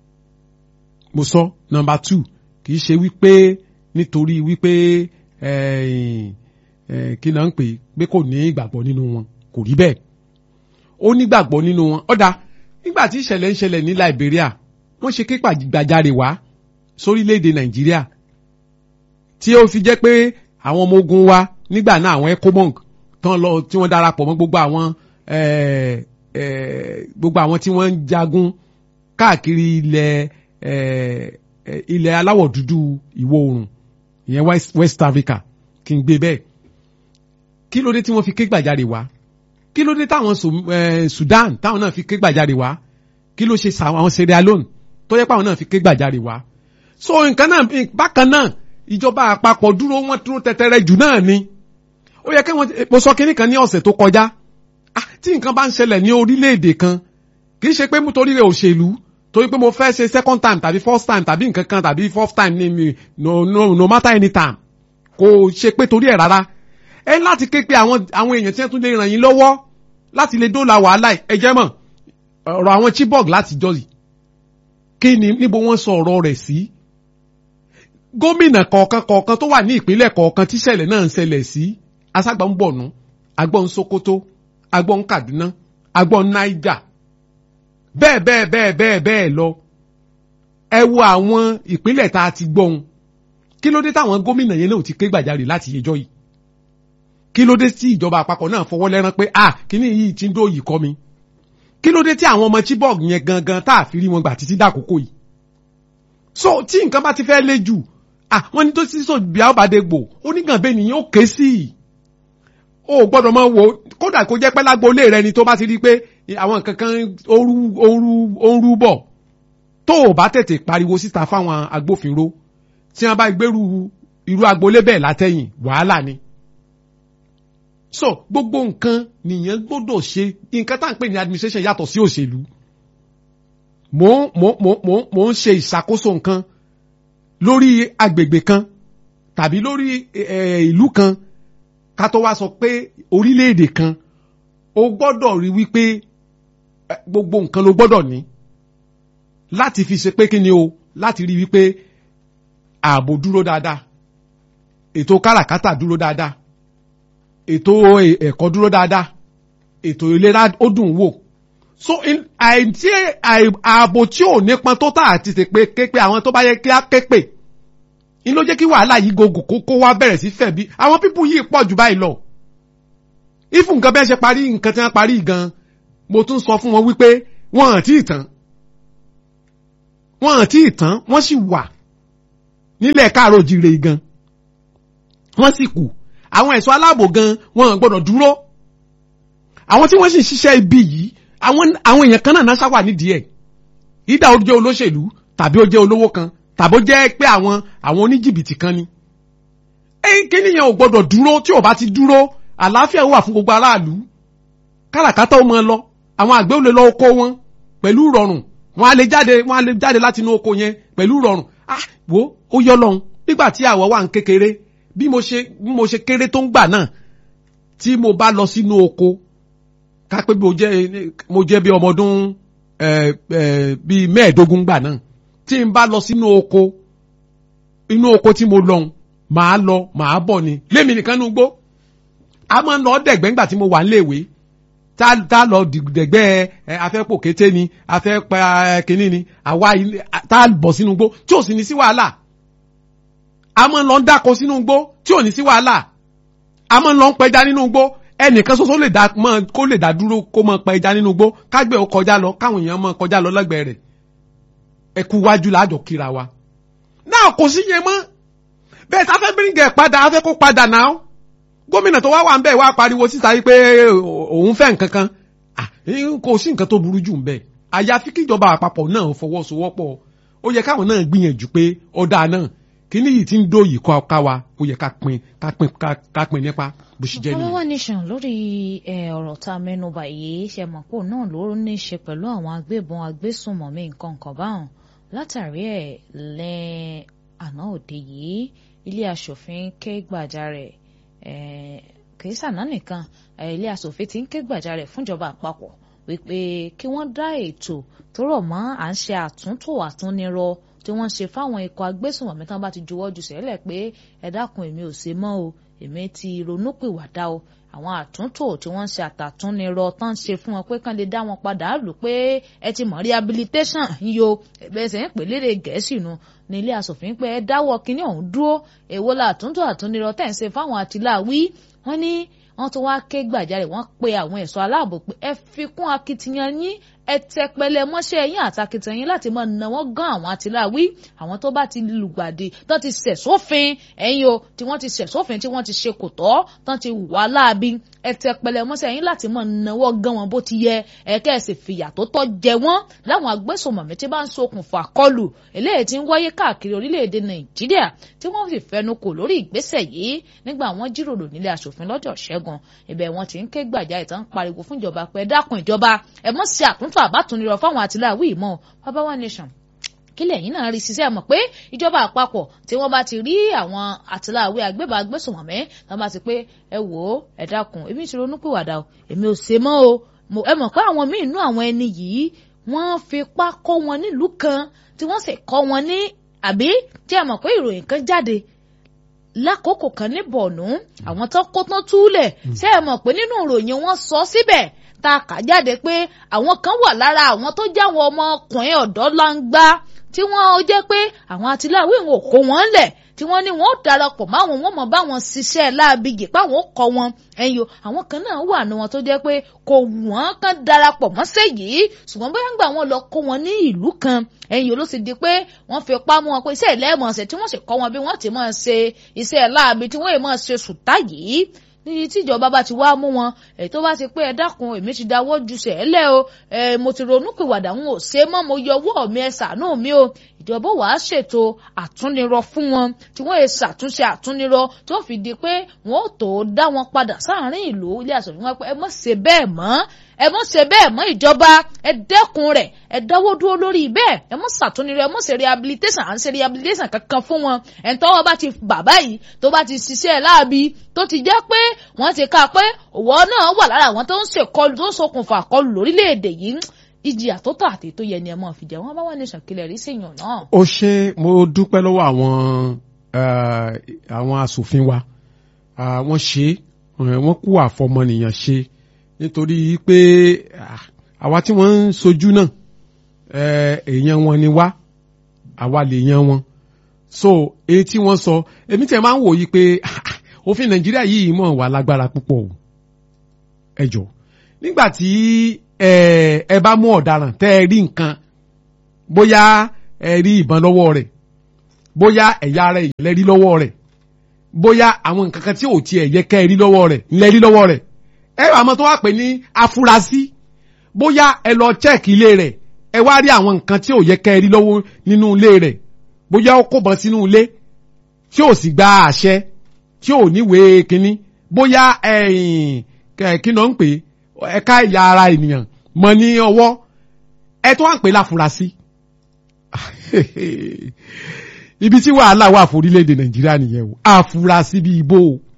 B: mo sọ number two kì í ṣe wípé nítorí wípé kí náà ń pè pé kò ní ìgbàgbọ́ nínú wọn kò rí bẹ́ẹ̀ ó nígbàgbọ́ nínú wọn ọ̀dà nígbà tí ìṣẹ̀lẹ̀ ń ṣẹlẹ̀ ní Liberia wọ́n ṣe ké gbàjarè wá sórílẹ̀‐èdè Nàìjíríà tí ó fi jẹ́ pé àwọn ọmọ ogun wa nígbà náà àwọn ECOMOG tán lọ tí wọ́n darapọ̀ mọ́ gbogbo àwọn gbogbo àwọn tí wọ́n ń jagun káàkiri ilẹ̀ ilẹ̀ aláwọ̀ dúdú ìwọ̀ oòrùn ìyẹn West Africa kí n gbé bẹ́ẹ̀ kí ló dé tí wọ́n fi ké gbàjarè wá kí ló dé táwọn Sudan táwọn náà fi ké gbàjarè wá kí ló ṣe àwọn Sierra Leone tó yẹ pé àwọn náà fi ké gbàjarè wá so nǹkan náà bákan náà ìjọba àpapọ̀ dúró wọ́n dúró tẹ́tẹ́rẹ́ jù náà ni ó yẹ kí wọ́n mo sọ kínní kan ní ọ̀sẹ̀ tó kọjá tí nǹkan bá ń ṣẹlẹ̀ ní orílẹ̀-èdè kan kì í ṣe pé nítorí rẹ̀ òṣèlú torí pé mo fẹ́ ṣe second time tàbí first time tàbí nǹkan kan tàbí fourth time ní mi no no no matter any time kò ṣe pé torí ẹ̀ rárá ẹ láti ké pé àwọn àwọn èèyàn tí wọ́n tún lè ràn yín lọ́wọ́ láti lè dóòlà wàhálà ẹ jẹ́ mọ̀ ọ̀rọ̀ àwọn Chibok láti jọ́sì kí ni níbo wọ́n sọ ọ̀rọ̀ rẹ̀ sí gómìnà kọ̀ọ̀kan kọ̀ọ̀kan tó wà ní ìpínlẹ̀ kọ̀ọ̀kan tíṣẹ̀lẹ̀ náà ń ṣẹlẹ̀ sí aságbà ń bọ̀nú agbọ́n Sokoto agbọ́n Kaduna agbọ́n Niger bẹ́ẹ̀ bẹ́ẹ̀ bẹ́ẹ̀ bẹ́ẹ̀ bẹ́ẹ̀ lọ ẹ wo àwọn ìpínlẹ̀ tá a ti gbọ́n kí ló dé táwọn gómìnà yẹn náà ti ké gbàjarè láti yẹjọ́ yìí kí ló dé tí ìjọba àpapọ̀ náà fọwọ́ lẹ́rán pé ah kíní yìí ti ń dó yìí kọ́ mi kí ló dé tí àwọn ọmọ Chibok yẹn gangan tá a fi rí wọn gbà títí dàkókò yìí so tí nǹkan bá ti fẹ́ lé jù ah wọ́n ní tó ti sọ bí àbádé gbò onígànbẹ́ nìyẹn ó ké sí i o gbọ́dọ̀ máa wo kódà kó jẹ́ pẹ́ lágboolé rẹ ni tó bá ti rí pé àwọn nǹkan kan ooru ooru ooru bọ̀ tó o bá tètè pariwo síta fáwọn agbófinró tí wọ́n bá gbèrú irú agboolé bẹ́ẹ̀ látẹ̀yìn wàhálà ni so gbogbo nǹkan nìyẹn gbọ́dọ̀ ṣe nǹkan tá à ń pè ní administration yàtọ̀ sí òṣèlú mò ń mò ń mò ń mò ń ṣe ìṣàkóso nǹkan lórí agbègbè kan tàbí lórí ìlú kan ká tó wá sọ pé orílẹ̀-èdè kan o gbọ́dọ̀ rí wípé gbogbo nǹkan ló gbọ́dọ̀ ní láti fi ṣe pé kí ni o láti rí wípé ààbò dúró dáadáa ètò káràkátà dúró dáadáa ètò ẹ̀kọ́ dúró dáadáa ètò ìlera ó dùn wò so àìtí ààbò tí ò nípọn tó tà àti ṣe pé képe àwọn tó bá yẹ kí á képe ní ló jẹ́ kí wàhálà yìí gògò kó wá bẹ̀rẹ̀ sí fẹ̀ bí àwọn pípù yìí pọ̀ jù báyìí lọ if nǹkan bẹ́ẹ̀ ṣe parí nǹkan tí wọ́n parí gan mo tún sọ fún wọn wípé wọ́n hàn tí ì tán wọ́n hàn tí ì tán wọ́n sì wà nílẹ̀ káàró jire gan wọ́n sì kù àwọn ẹ̀ṣọ́ aláàbò gan wọ́n hàn gbọ́dọ̀ dúró àwọn tí wọ́n sì ń ṣiṣẹ́ ibi yìí àwọn àwọn èèyàn kan náà náà ṣáwà nídìí ẹ̀ ìdá ó jẹ́ olóṣèlú tàbí ó jẹ́ olówó kan tàbí ó jẹ́ pé àwọn àwọn oníjìbìtì kan ni. ẹ̀yìn kí nìyẹn ò gbọ́dọ̀ dúró tí ò bá ti dúró àlàáfíà wà fún gbogbo aráàlú káràkátà ó máa lọ àwọn àgbẹ̀ ò lè lọ oko wọn pẹ̀lú rọrùn wọn á lè jáde wọn á lè jáde láti inú oko yẹn pẹ̀lú rọrùn ah wo ó yọ lọ́hùn nígbà tí àwọ̀ wà ń kékeré bí mo ṣe bí mo ṣe kéré tó ń gbà náà tí mo bá lọ sínú oko ká pé mo jẹ́ mo jẹ́ bí ọmọ ọdún bíi mẹ́ẹ̀ẹ́dógún gbà náà tí n bá lọ sínú oko inú oko tí mo lọ màá lọ màá bọ̀ ni lémi nìkan nú gbó a máa ń lọ dẹ̀gbẹ́ ńgbà tí mo wà níléèwé tá tá lọ dẹ̀gbẹ́ afẹ́pò kété ni afẹ́ pa kínní ni àwa tá bọ̀ sínú gbó tí ò sì ní sí wàhálà a máa ń lọ dáko sínú gbó tí ò ní sí wàhálà a máa ń lọ pẹja nínú gbó ẹnìkan ṣoṣo lè dá mọ kó lè dá dúró kó mọ pa ẹja nínú gbó kágbẹ́ ó kọjá lọ káwọn èèyàn mọ kọjá lọ lẹ́gbẹ̀ẹ́ rẹ̀ ẹkú wájú láàjọ kíra wa. náà kò sí yẹn mọ́ bẹ́ẹ̀ tá a fẹ́ bíríngẹ̀ padà a fẹ́ kó padà náà gómìnà tó wá wà ń bẹ̀ wá pariwo síta yìí pé òun fẹ́ nǹkan kan kò sí nǹkan tó burú jù ń bẹ̀ àyàfi kíjọba àpapọ̀ náà fọwọ́sowọ́pọ̀ ó yẹ káwọn náà gbìyànjú pé ọ̀dà náà kíní yìí ti ń dóyìí kọ́ ká wa ó yẹ ká pin ká pin ká pin nípa bó ṣe jẹ́ nìyẹn.
A: Ọlọ́wọ́ nation lórí ọ̀rọ̀ tá a mẹ́nu bà yìí ṣe mọ̀ pé òun náà ló ní í ṣe pẹ̀lú àwọn agbébọn agbésùnmọ̀mí nǹkan kan báwọn látàrí ẹ̀ lẹ́ àná òde yìí ilé aṣòfin ké gbàjarè kìí sànà nìkan ilé aṣòfin ti ń ké gbàjarè fúnjọba àpapọ̀ wípé kí wọ́n dá ètò tó rọ̀ mọ́ à ń ṣe àtúntò àtúnirọ tí wọ́n ṣe fáwọn ikọ̀ agbésùnmọ̀mí tán bá ti juwọ́ ju sẹ́lẹ̀ pé ẹ dákun èmi ò ṣe mọ́ o èmi ti ronúpìwàdà o àwọn àtúntò tí wọ́n ń ṣe àtàtúnirọ tán ń ṣe fún wọn pé kán lè dá wọn padà lù pé ẹ ti mọ̀ rehabilitation yíyo ẹ̀bẹ̀sẹ̀ ń pè lédè gẹ̀ẹ́sì nu ní ilé asòfin pé ẹ dáwọ́ kínní ọ̀hún dúró èwo la àtúntò àtúnirọ tẹ̀ ń ṣe fáwọn àtìláwí wọ́n ní wọ́n tún wá ké gbàjarè wọ́n pe àwọn ẹ̀ṣọ́ aláàbò pé ẹ fi kún akitiyan yín ẹ tẹpẹlẹ mọ́ṣẹ́ yín àtàkìtàn yín láti máa nà wọ́n gan àwọn àtìláwí àwọn tó bá ti lùgbàdì tán ti ṣẹ̀ sófin ẹ̀yin o tí wọ́n ti ṣẹ̀ sófin tí wọ́n ti ṣe kò tọ́ tán ti wà láabi ẹ tẹpẹlẹ mọ́ṣẹ́ yín láti máa nà wọ́n gan wọn bó ti yẹ ẹ kẹ́sì fìyà tó tọ́ jẹ wọ́n láwọn agbésùnmọ̀mí tí bá ń ṣokùnfà kọlù eléyìí tí ń wáyé káàkiri orílẹ̀-èdè nàìjíríà tí wọ́n sì fẹnu kò lórí ìgbésẹ̀ yìí nígbà wọ́n jíròrò nílé aṣòfin lọ́jọ́ ṣẹ́gun ibẹ̀ wọ́n ti ń ké gbàjà ìtàn pariwo fún ìjọba pé ẹ dákun ìjọba ẹ mọ̀ sí àtúntò àbátúnirọ̀ fáwọn àtìláwí ìmọ̀ bàbá wa nation kílẹ̀ yìí náà rí ṣiṣẹ́ mọ̀ pé ìjọba àpapọ̀ tí wọ́n bá ti rí àwọn àtìláwí agbébọn agbésùnmọ̀mí wọ́n bá ti pé ẹ wò ó ẹ dákun èmi ti ronú pìwàdà o èmi ò ṣe mọ́ o ẹ mọ̀ pé àwọn míì nú àwọn ẹni yìí wọ́n fipá kọ́ wọn nílùú kan tí wọ́n sì kọ́ wọn ní àbí tí ẹ mọ̀ pé ìròyìn kan jáde lákòókò kan ní bọ̀ọ̀nù àwọn tó kó tán túlẹ̀ ṣé ẹ mọ̀ pé nínú ìròyìn wọn sọ síbẹ̀ tá a kà jáde pé àwọn kan wà lára àwọn tó jáwọ́ ọmọkùnrin ọ̀dọ́ langba tí wọ́n jẹ́ pé àwọn àtìláwí wọn ò kó wọn lẹ̀ tí wọ́n ní wọn ó darapọ̀ máwọn wọn mọ̀ báwọn ṣiṣẹ́ láàbìgì páwọn ó kọ́ wọn ẹ̀yìn o àwọn kan náà wà ní wọn tó jẹ́ pé kò wọ́n kàn darapọ̀ mọ́sẹ̀ yìí ṣùgbọ́n bóyá ń gbà wọn lọ kó wọn ní ìlú kan ẹ̀yìn o ló sì di pé wọ́n fi pa mọ́ wọn pé iṣẹ́ ìlẹ́mọ̀ọ́sẹ̀ tí wọ́n sì kọ́ wọn bí wọ́n ti máa ṣe iṣẹ́ láàbì tí wọ́n yìí máa ṣe sùtá yìí níbi tí ìjọba bá ti wá mú wọn èyí tó bá ti pé ẹ dákun èmi ti dáwọ́ ju sẹ́lẹ̀ o ẹ mo ti ronú pìwàdà ń ò ṣe mọ́ mo yọ ọwọ́ mi ẹ ṣàánú mi o ìjọba wàá ṣètò àtúnirọ fún wọn tí wọ́n yẹ ṣàtúnṣe àtúnirọ tó fi di pé wọ́n ò tó dá wọn padà sáàárín ìlú ilé àṣọ̀fin wọn pé ẹ mọ̀ ṣe bẹ́ẹ̀ mọ́ ẹ mọ̀ ṣe bẹ́ẹ̀ mọ́ ìjọba ẹ dẹ́kun rẹ̀ ẹ dáwọ́ dúró lórí bẹ́ẹ̀ ẹ mọ̀ ṣàtúnirọ ẹ mọ̀ ṣe rehabilitation à ń ṣe rehabilitation kankan fún wọn ẹ̀ ń tọ́wọ́ bá ti bàbá yìí tó bá ti ṣiṣẹ́ láabi tó ti jẹ́ pé wọ́n ti ká pé òwò náà wà lára àwọn tó ń ṣèkọlù tó ń ṣokùnfà kọlù lórílẹ̀‐èdè yìí ìjìyà tó tọ́ àti tó yẹ ni ẹ máa fi jẹ wọn bá wà ní ìṣàkílẹ̀ rí sèyàn náà.
B: ó ṣe mo dúpẹ́ lọ́wọ́ àwọn àwọn asòfin wa wọ́n ṣe wọ́n kú àfọmọnìyàn ṣe nítorí pé àwa tí wọ́n ń sojú náà èèyàn wọn ni wá àwa lè yan wọn so èyí tí wọ́n sọ èmi tẹ̀ máa ń wòye pé òfin nàìjíríà yìí mọ̀ wá lágbára púpọ̀ o ẹ jọ nígbà tí ẹ bá mú ọ̀daràn tẹ́ ẹ rí nǹkan bóyá ẹ rí ìbọn lọ́wọ́ rẹ̀ bóyá ẹ̀yà ara èèyàn lẹ rí lọ́wọ́ rẹ̀ bóyá àwọn nǹkan kan tí ò tiẹ̀ yẹ kẹ́ ẹ rí lọ́wọ́ rẹ̀ ńlẹ̀ rí lọ́wọ́ rẹ̀ ẹ àmọ́ tó wá pè ní afurasí bóyá ẹ lọ chẹ́ẹ̀kì ilé rẹ̀ ẹ wá rí àwọn nǹkan tí ò yẹ kẹ́ ẹ rí lọ́wọ́ nínú ilé rẹ̀ bóyá ó kó bọ́n sínú ilé tí ò sì gba àṣẹ tí ò níwèé kínní bóyá kí ló ń pè ẹ̀ka ẹ̀yà ara ènìyàn mọ ní ọwọ́ ẹ tó wà ń pè láfurasí ibi tí wàhálà wà fún orílẹ̀-èdè nàìjíríà nìyẹn o àfurasí bíi ibo o